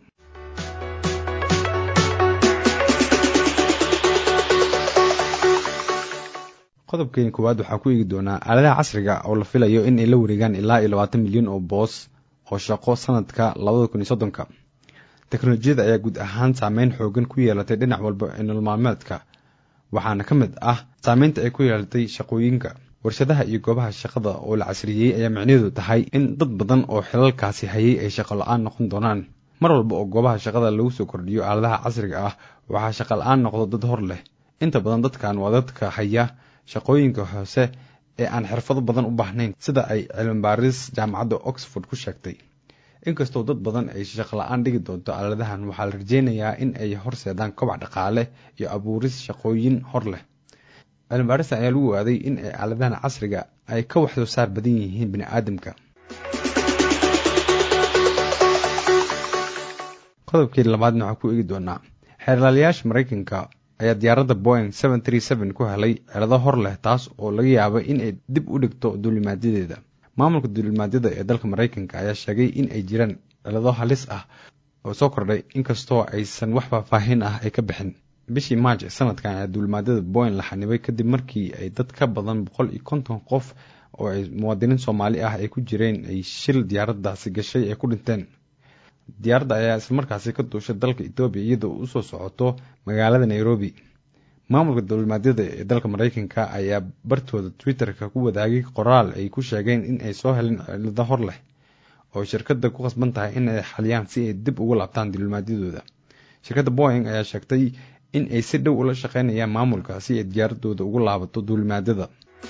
qodobkeeni koowaad waxaa ku eegi doonaa aaladaha casriga oo la filayo in ay la wareegaan ilaa iyo labaatan milyan oo boos oo shaqo sanadka labada kun iyo soddonka teknolojiyada ayaa guud ahaan saameyn xoogan ku yeelatay dhinac walba ee nololmaalmeedka waxaana ka mid ah saameynta ay ku yeelatay shaqooyinka warshadaha iyo goobaha shaqada oo la casriyey ayaa micnaheedu tahay in dad badan oo xilalkaasi hayay ay shaqo la-aan noqon doonaan mar walba oo goobaha shaqada lagu soo kordhiyo aaladaha casriga ah waxaa shaqa la-aan noqdo dad hor leh inta badan dadkan waa dadka haya shaqooyinka hoose ee aan xirfado badan u baahnayn sida ay cilmibaaris jaamacadda oxford ku sheegtay inkastoo dad badan ay shaqo la-aan dhigi doonto aaladahan waxaa la rajeynayaa in ay horseedaan kobac dhaqaale iyo abuuris shaqooyin hor leh cilmibaarista ayaa lagu waaday in ay aaladahan casriga ay ka wax soo saar badan yihiin bini aadamka qodobkii labaadna waxaa ku eegi doonaa xeerlaalayaasha maraykanka ayaa diyaaradda boing ku helay cirado hor leh taas oo laga yaaba in ay dib u dhigto duulimaadyadeeda maamulka duulimaadyada ee dalka maraykanka ayaa sheegay in ay jiraan cilado halis ah oo soo kordhay inkastoo aysan wax faahfaahin ah ay ka bixin bishii maaj sanadkan ayaa duulimaadyada boing la xanibay kadib markii ay dad ka badan boqol iyo konton qof oo ay muwaadiniin soomaali ah ay ku jireen ay shil diyaaraddaasi gashay ay ku dhinteen diyaaradda ayaa islamarkaasi ka duushay dalka etoobiya iyadoo usoo socoto magaalada nairobi maamulka duulimaadyada ee dalka maraykanka ayaa bartooda twitter-ka ku wadaagay qoraal ay ku sheegeen in ay soo heleen cilado hor leh oo shirkadda ku khasban tahay in ay xaliyaan si ay dib ugu laabtaan duulimaadyadooda shirkadda boing ayaa sheegtay in ay si dhow ula shaqeynayaan maamulka si ay diyaaradooda ugu laabato duulimaadyada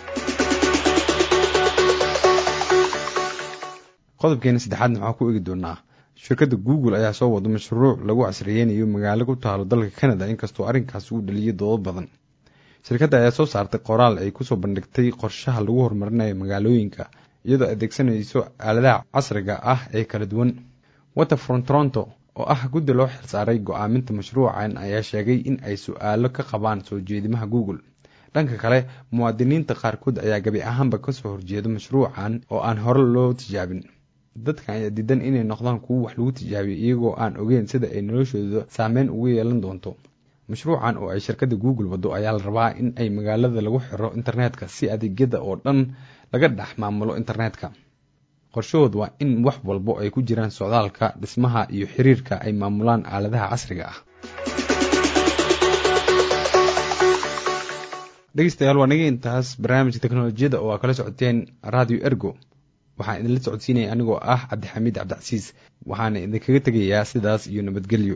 qodobkeena saddexaadna waxaa ku eegi doonaa shirkadda google ayaa soo wada mashruuc lagu casriyeynayo magaalo ku taalo dalka canada inkastoo arrinkaas uu dhaliyay doodo badan shirkadda ayaa soo saartay qoraal ay kusoo bandhigtay qorshaha lagu horumarinayo magaalooyinka iyadoo adeegsanayso aaladaha casriga ah ee kala duwan waterfront toronto oo ah guddi loo xilsaaray go-aaminta mashruucan ayaa sheegay in ay su-aalo ka qabaan soo jeedimaha google dhanka kale muwaadiniinta qaarkood ayaa gabi ahaanba kasoo horjeeda mashruucan oo aan hore loo tijaabin dadkan ayaa diidan inay noqdaan kuwo wax lagu tijaabiyo iyagoo aan ogeyn sida ay noloshooda saameyn ugu yeelan doonto mashruucan oo ay shirkadda google wado ayaa la rabaa in ay magaalada lagu xiro internetka si adeegyada oo dhan laga dhex maamulo internetka qorshahood waa in wax walbo ay ku jiraan socdaalka dhismaha iyo xiriirka ay maamulaan aaladaha casriga ah dhegeystayaal waa naga intaas barnaamijka teknolojiyadda oo aa kala socoteen radio ergo waxaan idinla socodsiinaya anigoo ah cabdixamiid cabdicasiis waxaana idinkaga tegayaa sidaas iyo nabadgelyo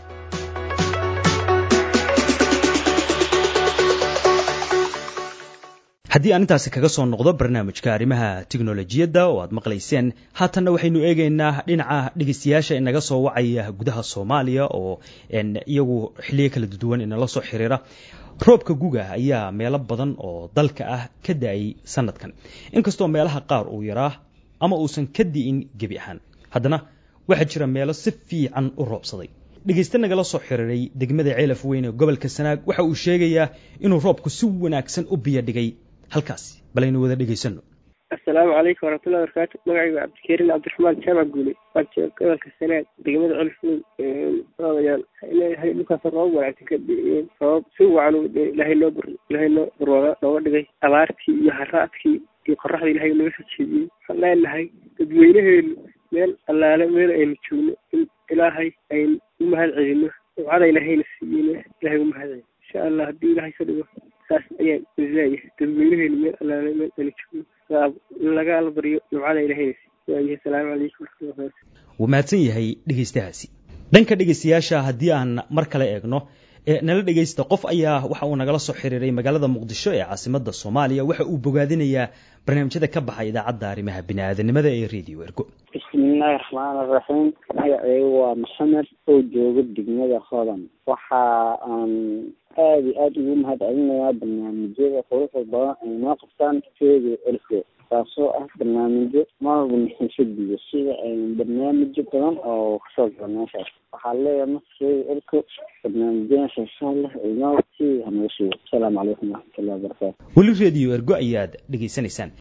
haddii aan intaasi kaga soo noqdo barnaamijka arrimaha tiknolojiyadda oo aad maqlayseen haatanna waxaynu eegaynaa dhinaca dhegeystayaasha inaga soo wacaya gudaha soomaaliya oo iyagu xiliyo kala duwan inala soo xiriira roobka guga ayaa meelo badan oo dalka ah ka da-ay sanadkan inkastoo meelaha qaar uu yaraa ama uusan ka di'in gebi ahaan haddana waxaa jira meelo si fiican u roobsaday dhegeyste nagala soo xiriiray degmada ceelaf weyn ee gobolka sanaag waxa uu sheegayaa inuu roobku si wanaagsan u biyo dhigay halkaasi balaynu wada dhegaysano assalaamu calaykum waraxmatullahi barakaatu magacayga cabdikariin cabdiraxmaan jaamac guule waan jooga gobolka sanaag degmada celfley odayaal leeyahay dhulkaas roobab wanaagsan ka di'iyeen roobab si wacan ilaahay noo bur ilaahay noo barwaaga nooga dhigay abaartii iyo haraadkii iyo qoraxda ilaahay naga soo jeediyey waxaan leenahay dadweynaheenu meel allaale meel aynu joogno in ilaahay aynu u mahad celino ducada ilaahayna siiyeyna ilahay u mahad celino insha allah haddii ilaahay ka dhigo saas ayaan isleeyahay dadweynaheenu meel allaale meel aynu joogno lagala baryo ducada ilahayna siiy waayahay asalaamu calaykum waraxmatullahi wuu mahadsan yahay dhegeystahaasi dhanka dhegeystayaasha haddii aan mar kale eegno nala dhegeysta qof ayaa waxa uu nagala soo xiriiray magaalada muqdisho ee caasimada soomaaliya waxa uu bogaadinayaa barnaamijyada ka baxa idaacadda arrimaha biniaadanimada ee radio ergo bismillaahi raxmaani raxiim magaceygu waa maxamed oo jooga degmada hodan waxa aan aada iyo aada ugu mahad celinayaa barnaamijyada quruxda badan ay noo qabtaan radio ergo taasoo ah barnaamijyo marwalba naxiisadiyo sida barnaamijyo badan oo kasoo gala meeshaas waxaa leeyahay marka radio ergo barnaamijyada xiisaha leh inoo sii hanaga sugo asalaamu calaykum waraxmatullahi wabarakaatu weli radio ergo ayaad dhegaysanaysaan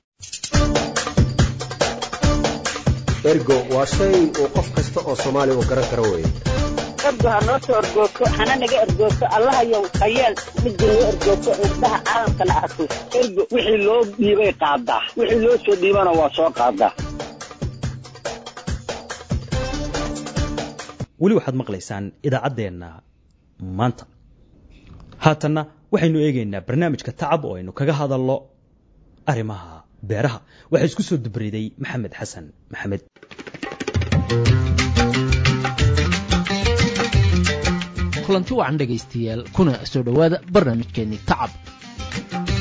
ergo waa shay uu qof kasta oo soomaaliya uu garan karo weeye ergo ha noo soo ergoogto hana naga ergoogto allahayow hayeel midda noo ergoogto indhaha caalamkana arko ergo wixii loo dhiibay qaadaa wixii loo soo dhiibana waa soo qaadaa weli waxaad maqlaysaan idaacaddeenna maanta haatanna waxaynu eegaynaa barnaamijka tacab oo aynu kaga hadalno arrimaha beeraha waxaa isku soo dubriday maxamed xasan maxamed kulanti wacan dhegaystayaal kuna soo dhowaada barnaamijkeennii tacab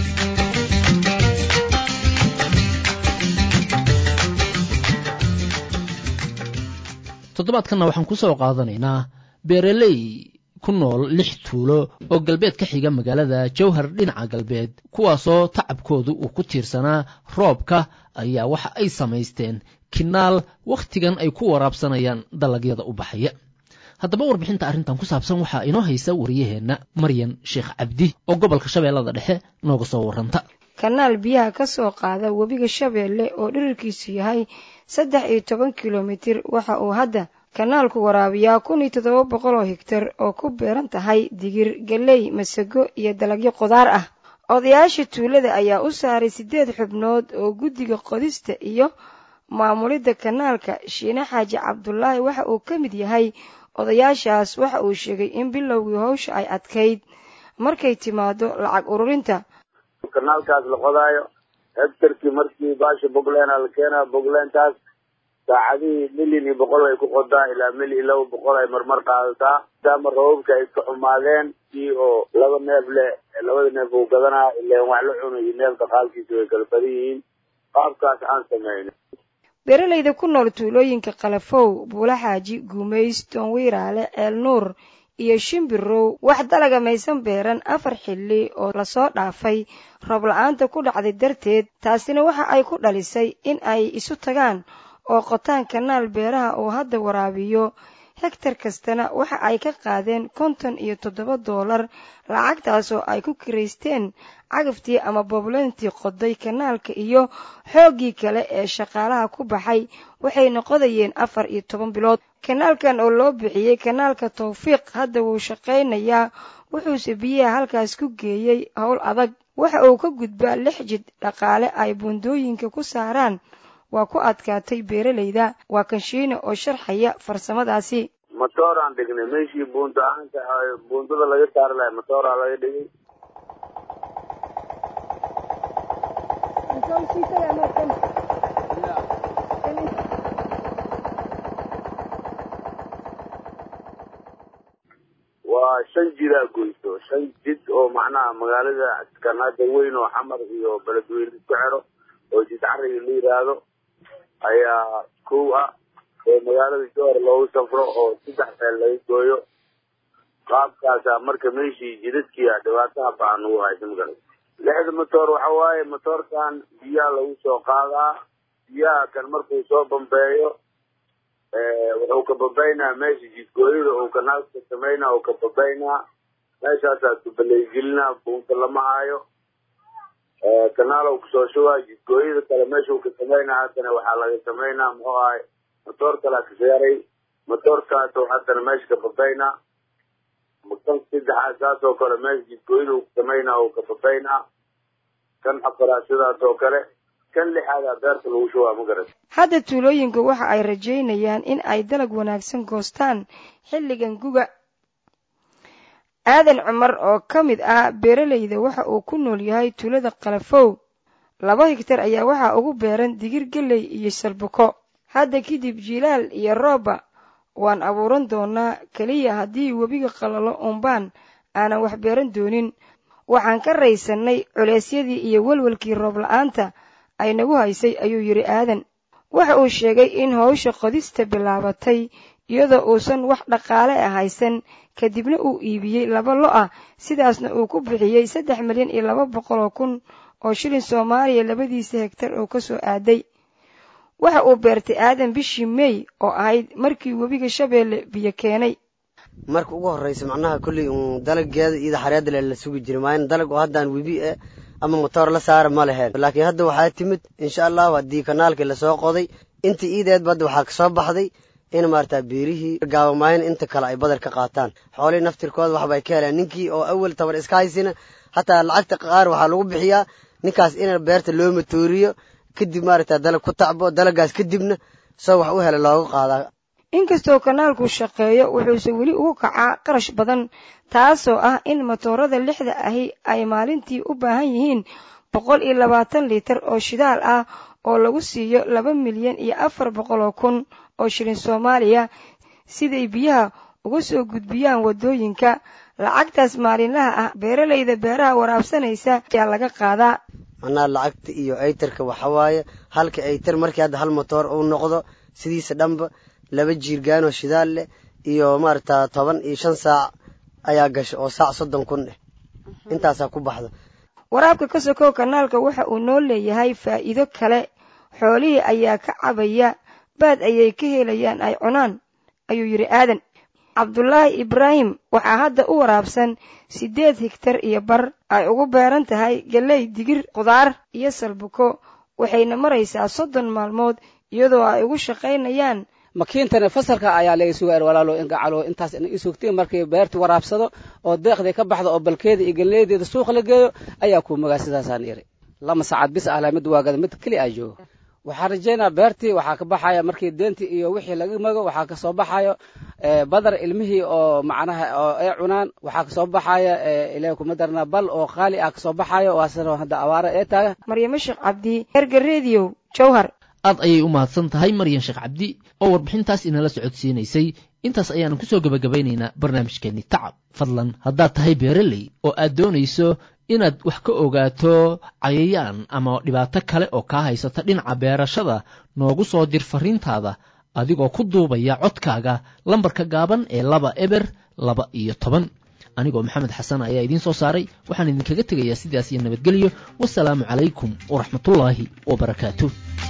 toddobaadkanna waxaan ku soo qaadanaynaa beeraley ku nool lix tuulo oo galbeed ka xiga magaalada jowhar dhinaca galbeed kuwaasoo tacabkoodu uu ku tiirsanaa roobka ayaa waxa ay samaysteen kinaal wakhtigan ay ku waraabsanayaan dalagyada u baxaya haddaba warbixinta arrintan ku saabsan waxaa inoo haysa wariyaheenna maryan sheekh cabdi oo gobolka shabeellada dhexe nooga soo warranta kanaal biyaha ka soo qaada webiga shabeelle oo dhirirkiisu yahay saddex iyo toban kilomitir waxa uu hadda kanaalku waraabiyaa kun iyo toddoba boqol oo higtar oo ku beeran tahay digir galley masago iyo dalagyo qudaar ah odayaasha tuulada ayaa u saaray siddeed xubnood oo guddiga qodista iyo maamulidda kanaalka shiine xaaji cabdulaahi waxa uu ka mid yahay odayaashaas waxa uu sheegay in bilowgii howsha ay adkayd markay timaado lacag ururinta kanaalkaas la qodaayo hektarkii markii baasha bogleena la keenaa bogleentaas saacadihii milyan iyo boqol ay ku qodaa ilaa mil iyo laba boqol ay marmar qaadataa maadaama rababka ay iska xumaadeen kii oo laba neef leh labada neef uu gadanaa ileen wax la cuno iyo neefka qaalkiisa way kala badan yihiin qaabkaas aan sameynay beeralayda ku nool tuulooyinka kalafow buulaxaaji guumays toonwiiraale ceel nuur iyo shimbirow wax dalaga maysan beeran afar xilli oo lasoo dhaafay roob la-aanta ku dhacday darteed taasina waxa ay ku dhalisay in ay isu tagaan oo qotaan kanaal beeraha uu hadda waraabiyo hegtar kastana waxa ay ka qaadeen konton iyo toddoba doolar lacagtaasoo ay ku kiraysteen cagaftii ama boblentii qoday kanaalka iyo xooggii kale ee shaqaalaha ku baxay waxayna qodayeen afar iyo toban bilood kanaalkan oo loo bixiyey kanaalka tawfiiq hadda wuu shaqaynayaa wuxuuse biyaha halkaas ku geeyey howl adag waxa uu ka gudbaa lix jid dhaqaale ay buundooyinka ku saaraan waa ku adkaatay beeralayda waa kanshiine oo sharxaya farsamadaasi matooraan dhignay meeshii buunta ahaanta buundada laga saari lahay matooraa laga dhigay waa shan jidaa goyso shan jid oo macnaha magaalada kanaada weyn oo xamar iyo beledweyne isku xero oo jid cariga la yiraahdo ayaa kow ah oo magaalada jowhar loogu safro oo saddex meel laga gooyo qaabkaasa marka meeshii jidadkii a dhibaataha baan ugu haysa magala lixda motoor waxa waaye motoorkan biyaha lagu soo qaadaa biyaha kan markuu soo bambeeyo wuxuu ka babaynaa meesha jidgooyada uu kanaalka sameynaa uu ka babaynaa meeshaasaa kubaleegelinaa buunta lama hayo kanaal kusoo shubaa jidgooyada kale meesha uu ka sameynaa haddana waxaa laga sameynaa muxuu ahay motoor kalaa ka seeray motoorkaas haddana meesha ka babaynaa kan saddexaad saas oo kale meesha jidgooyada uu ka sameynaa uu ka babaynaa kan afaraad sidaas oo kale kan lixaadaa beerta lagu shubaa ma garat hadda tuulooyinku waxa ay rajaynayaan in ay dalag wanaagsan goostaan xilligan guga aadan cumar oo ka mid ah beeralayda waxa uu ku nool yahay tuulada kalafow laba higtar ayaa waxaa ugu beeran digir gelley iyo salbuko hadda kadib jilaal iyo rooba waan abuuran doonaa keliya haddii webiga qalalo umbaan aanan wax beeran doonin waxaan ka raysannay culeysyadii iyo welwelkii roob la-aanta ay nagu haysay ayuu yidhi aadan waxa uu sheegay in howsha qodista bilaabatay iyadoo uusan wax dhaqaale ah haysan kadibna uu iibiyey laba lo ah sidaasna uu ku bixiyey saddex milyan iyo laba boqol oo kun oo shilin soomaaliya labadiisa hegtar oo ka soo aaday waxa uu beertay aadan bishii mey oo ahayd markii webiga shabeelle biyo keenay marka ugu horreysa macnaha kolley uun dalageeda iyada xareedda le la sugi jiray maayan dalag oo haddaan webi eh ama motoor la saara ma leheen laakiin hadda waxaa timid insha allahu haddii kanaalkii lasoo qoday intii iideedba hadda waxaa kasoo baxday in maarata beerihii gaabamaayan inta kale ay badar ka qaataan xoolihii naftirkooda waxbay ka heleen ninkii oo awal tabar iska haysina hataa lacagta qaar waxaa lagu bixiyaa ninkaas in beerta loo matooriyo kadib maarata dalag ku tacbo dalagaas kadibna soo wax u hela looga qaadaa inkastoo kanaalku shaqeeyo wuxuuse weli ugu kacaa qarash badan taasoo ah in matoorada lixda ahi ay maalintii u baahan yihiin boqol iyo labaatan liitar oo shidaal ah oo lagu siiyo laba milyan iyo afar boqol oo kun oo shilin soomaaliya siday biyaha uga soo gudbiyaan waddooyinka lacagtaas maalinlaha ah beeralayda beeraha waraabsanaysa ayaa laga qaadaa macnaha lacagta iyo aytarka waxawaaye halka aytar markii hadda hal motoor uu noqdo sidiisa dhanba laba jiirgaanoo shidaal leh iyo maarata toban iyo shan saac ayaa gasha oo saac soddon kun eh intaasaa ku baxda waraabka ka sokow kanaalka waxa uu noo leeyahay faa'iido kale xoolihii ayaa ka cabaya baad ayay ka helayaan ay cunaan ayuu yidhi aadan cabdulaahi ibraahim waxaa hadda u waraabsan siddeed higtar iyo bar ay ugu beeran tahay galley digir khudaar iyo salbuko waxayna maraysaa soddon maalmood iyadoo ay ugu shaqaynayaan makiintana fasalka ayaa laga sugaar walaalo in gacalo intaas ina isugtiin markii beertu waraabsado oo deeqdii ka baxdo oo balkeeda iyo galleedeeda suuq la geeyo ayaa kuu magaa sidaasaan iri lama saacad bis ahla mid waagada mid keli aa joogo waxaan rajaynaa beertii waxaa ka baxaya markii deentii iyo wixii laga mago waxaa kasoo baxayo badar ilmihii oo macnaha oo ay cunaan waxaa kasoo baxaya ilaah kuma darnaa bal oo qaali ah kasoo baxayo waasana hadda awaara ee taaga maryamo sheekh cabdi erga rediyo jowhar aad ayay u mahadsan tahay maryan sheekh cabdi oo warbixintaas inala socodsiinaysay intaas ayaanu kusoo gebagabaynaynaa barnaamijkeenni tacab fadlan haddaad tahay beereley oo aad doonayso inaad wax ka ogaato cayayaan ama dhibaato kale oo kaa haysata dhinaca beerashada noogu soo dir fariintaada adigoo ku duubaya codkaaga lambarka gaaban ee laba eber laba iyo toban anigoo maxamed xasan ayaa idiin soo saaray waxaan idinkaga tegayaa sidaas iyo nabadgelyo wasalaamu calaykum waraxmatullaahi wabarakaatu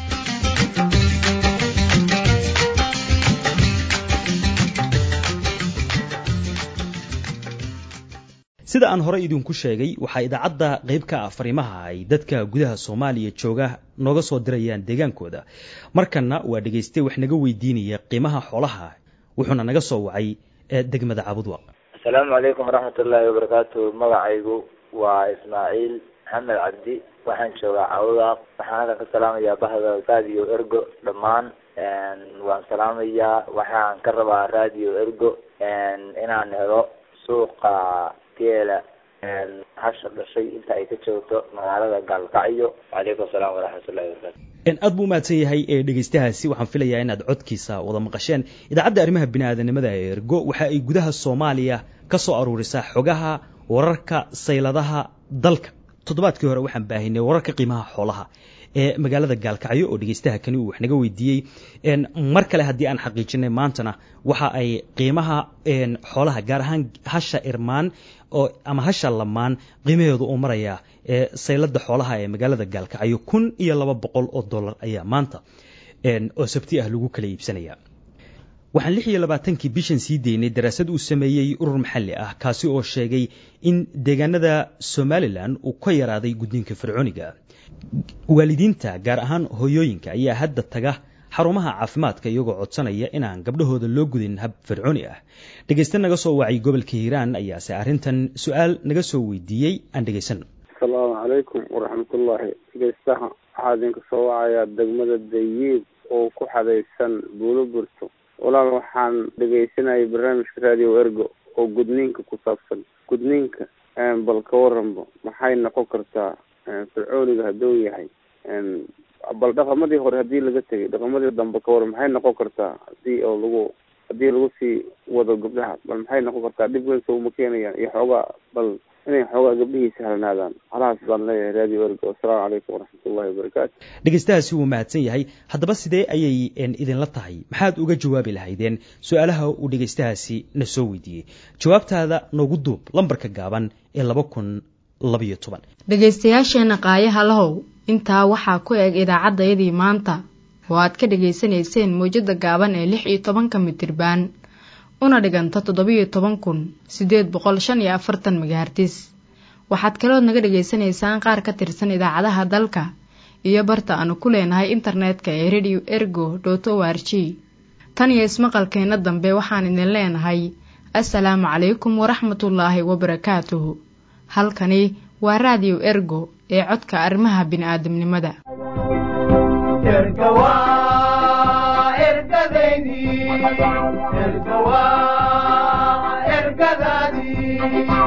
sida aan horey idinku sheegay waxaa idaacadda qayb ka ah fariimaha ay dadka gudaha soomaaliya jooga nooga soo dirayaan deegaankooda markanna waa dhegaystay wax naga weydiinaya qiimaha xoolaha wuxuuna naga soo wacay degmada cabudwaq asalaamu calaykum waraxmatullaahi wabarakaatu magacaygu waa ismaaciil maxamed cabdi waxaan joogaa cabudwaq waxaan halkan ka salaamayaa bahda radio ergo dhammaan waan salaamayaa waxaan ka rabaa radio ergo inaan helo suuqa geela hasha dhashay inta ay ka joogto magaalada gaalkacyo wacalaykum asalaam waraxmatullahi wabarakatu aad buu umahadsan yahay ee dhegaystahaasi waxaan filayaa inaad codkiisa wada maqasheen idaacadda arrimaha bini'aadanimada ee ergo waxa ay gudaha soomaaliya ka soo aruurisaa xogaha wararka sayladaha dalka toddobaadkii hore waxaan baahinay wararka qiimaha xoolaha ee magaalada gaalkacyo oo dhegaystaha kani uu wax naga weydiiyey mar kale haddii aan xaqiijinay maantana waxa ay qiimaha xoolaha gaar ahaan hasha irmaan oo ama hasha lamaan qiimaheedu uu marayaa saylada xoolaha ee magaalada gaalkacyo kun iyo laba boqol oo dollar ayaa maanta oo sabti ah lagu kala iibsanaya waxaan lix iyo labaatankii bishan sii deynay daraasad uu sameeyey urur maxalli ah kaasi oo sheegay in deegaanada somalilan uu ka yaraaday gudniinka fircooniga waalidiinta gaar ahaan hooyooyinka ayaa hadda taga xarumaha caafimaadka iyagoo codsanaya inaan gabdhahooda loo gudin hab fircooni ah dhegayste naga soo wacay gobolka hiiraan ayaase arrintan su-aal naga soo weydiiyey aan dhegaysan asalaamu calaykum waraxmatullaahi dhegaystaha waxaa idinka soo wacayaa degmada dayiib oo ku xadaysan buulo burto walaal waxaan dhegaysanayay barnaamijka radio ergo oo gudniinka ku saabsan gudniinka bal ka waranbo maxay noqon kartaa fircooniga hadduu yahay bal dhaqamadii hore haddii laga tegay dhaqamadii dambe ka waran maxay noqon kartaa hadii oo lagu haddii lagu sii wado gabdhaha bal maxay noqon kartaa dhib weyn soo uma keenayaan iyo xoogaa bal inay xoogaa gabdhihii sahlanaadaan halahaas baan leeyahay radio ergo asalaamu calaykum waraxmatullahi wabarakaatu dhegaystahaasi wuu mahadsan yahay haddaba sidee ayay idinla tahay maxaad uga jawaabi lahaydeen su-aalaha uu dhegaystahaasi na soo weydiiyey jawaabtaada noogu duub lambarka gaaban ee laba kun labayo toban dhegaystayaasheenna qaayaha lahow intaa waxaa ku eg idaacaddayadii maanta oo aad ka dhegaysanayseen mawjadda gaaban ee lix iyo tobanka mitirbaan una dhiganta toddobiyo toban kun siddeed boqol shan iyo afartan megahartis waxaad kalood naga dhegaysanaysaan qaar ka tirsan idaacadaha dalka iyo barta aanu ku leenahay internetka ee radio ergo dot o r g tan iyo ismaqalkeenna dambe waxaan idin leenahay assalaamu calaykum waraxmatullaahi wabarakaatuhu halkani waa raadiyo ergo ee codka arrimaha bini'aadamnimada erga waa ergadaydii erga waa ergadaadii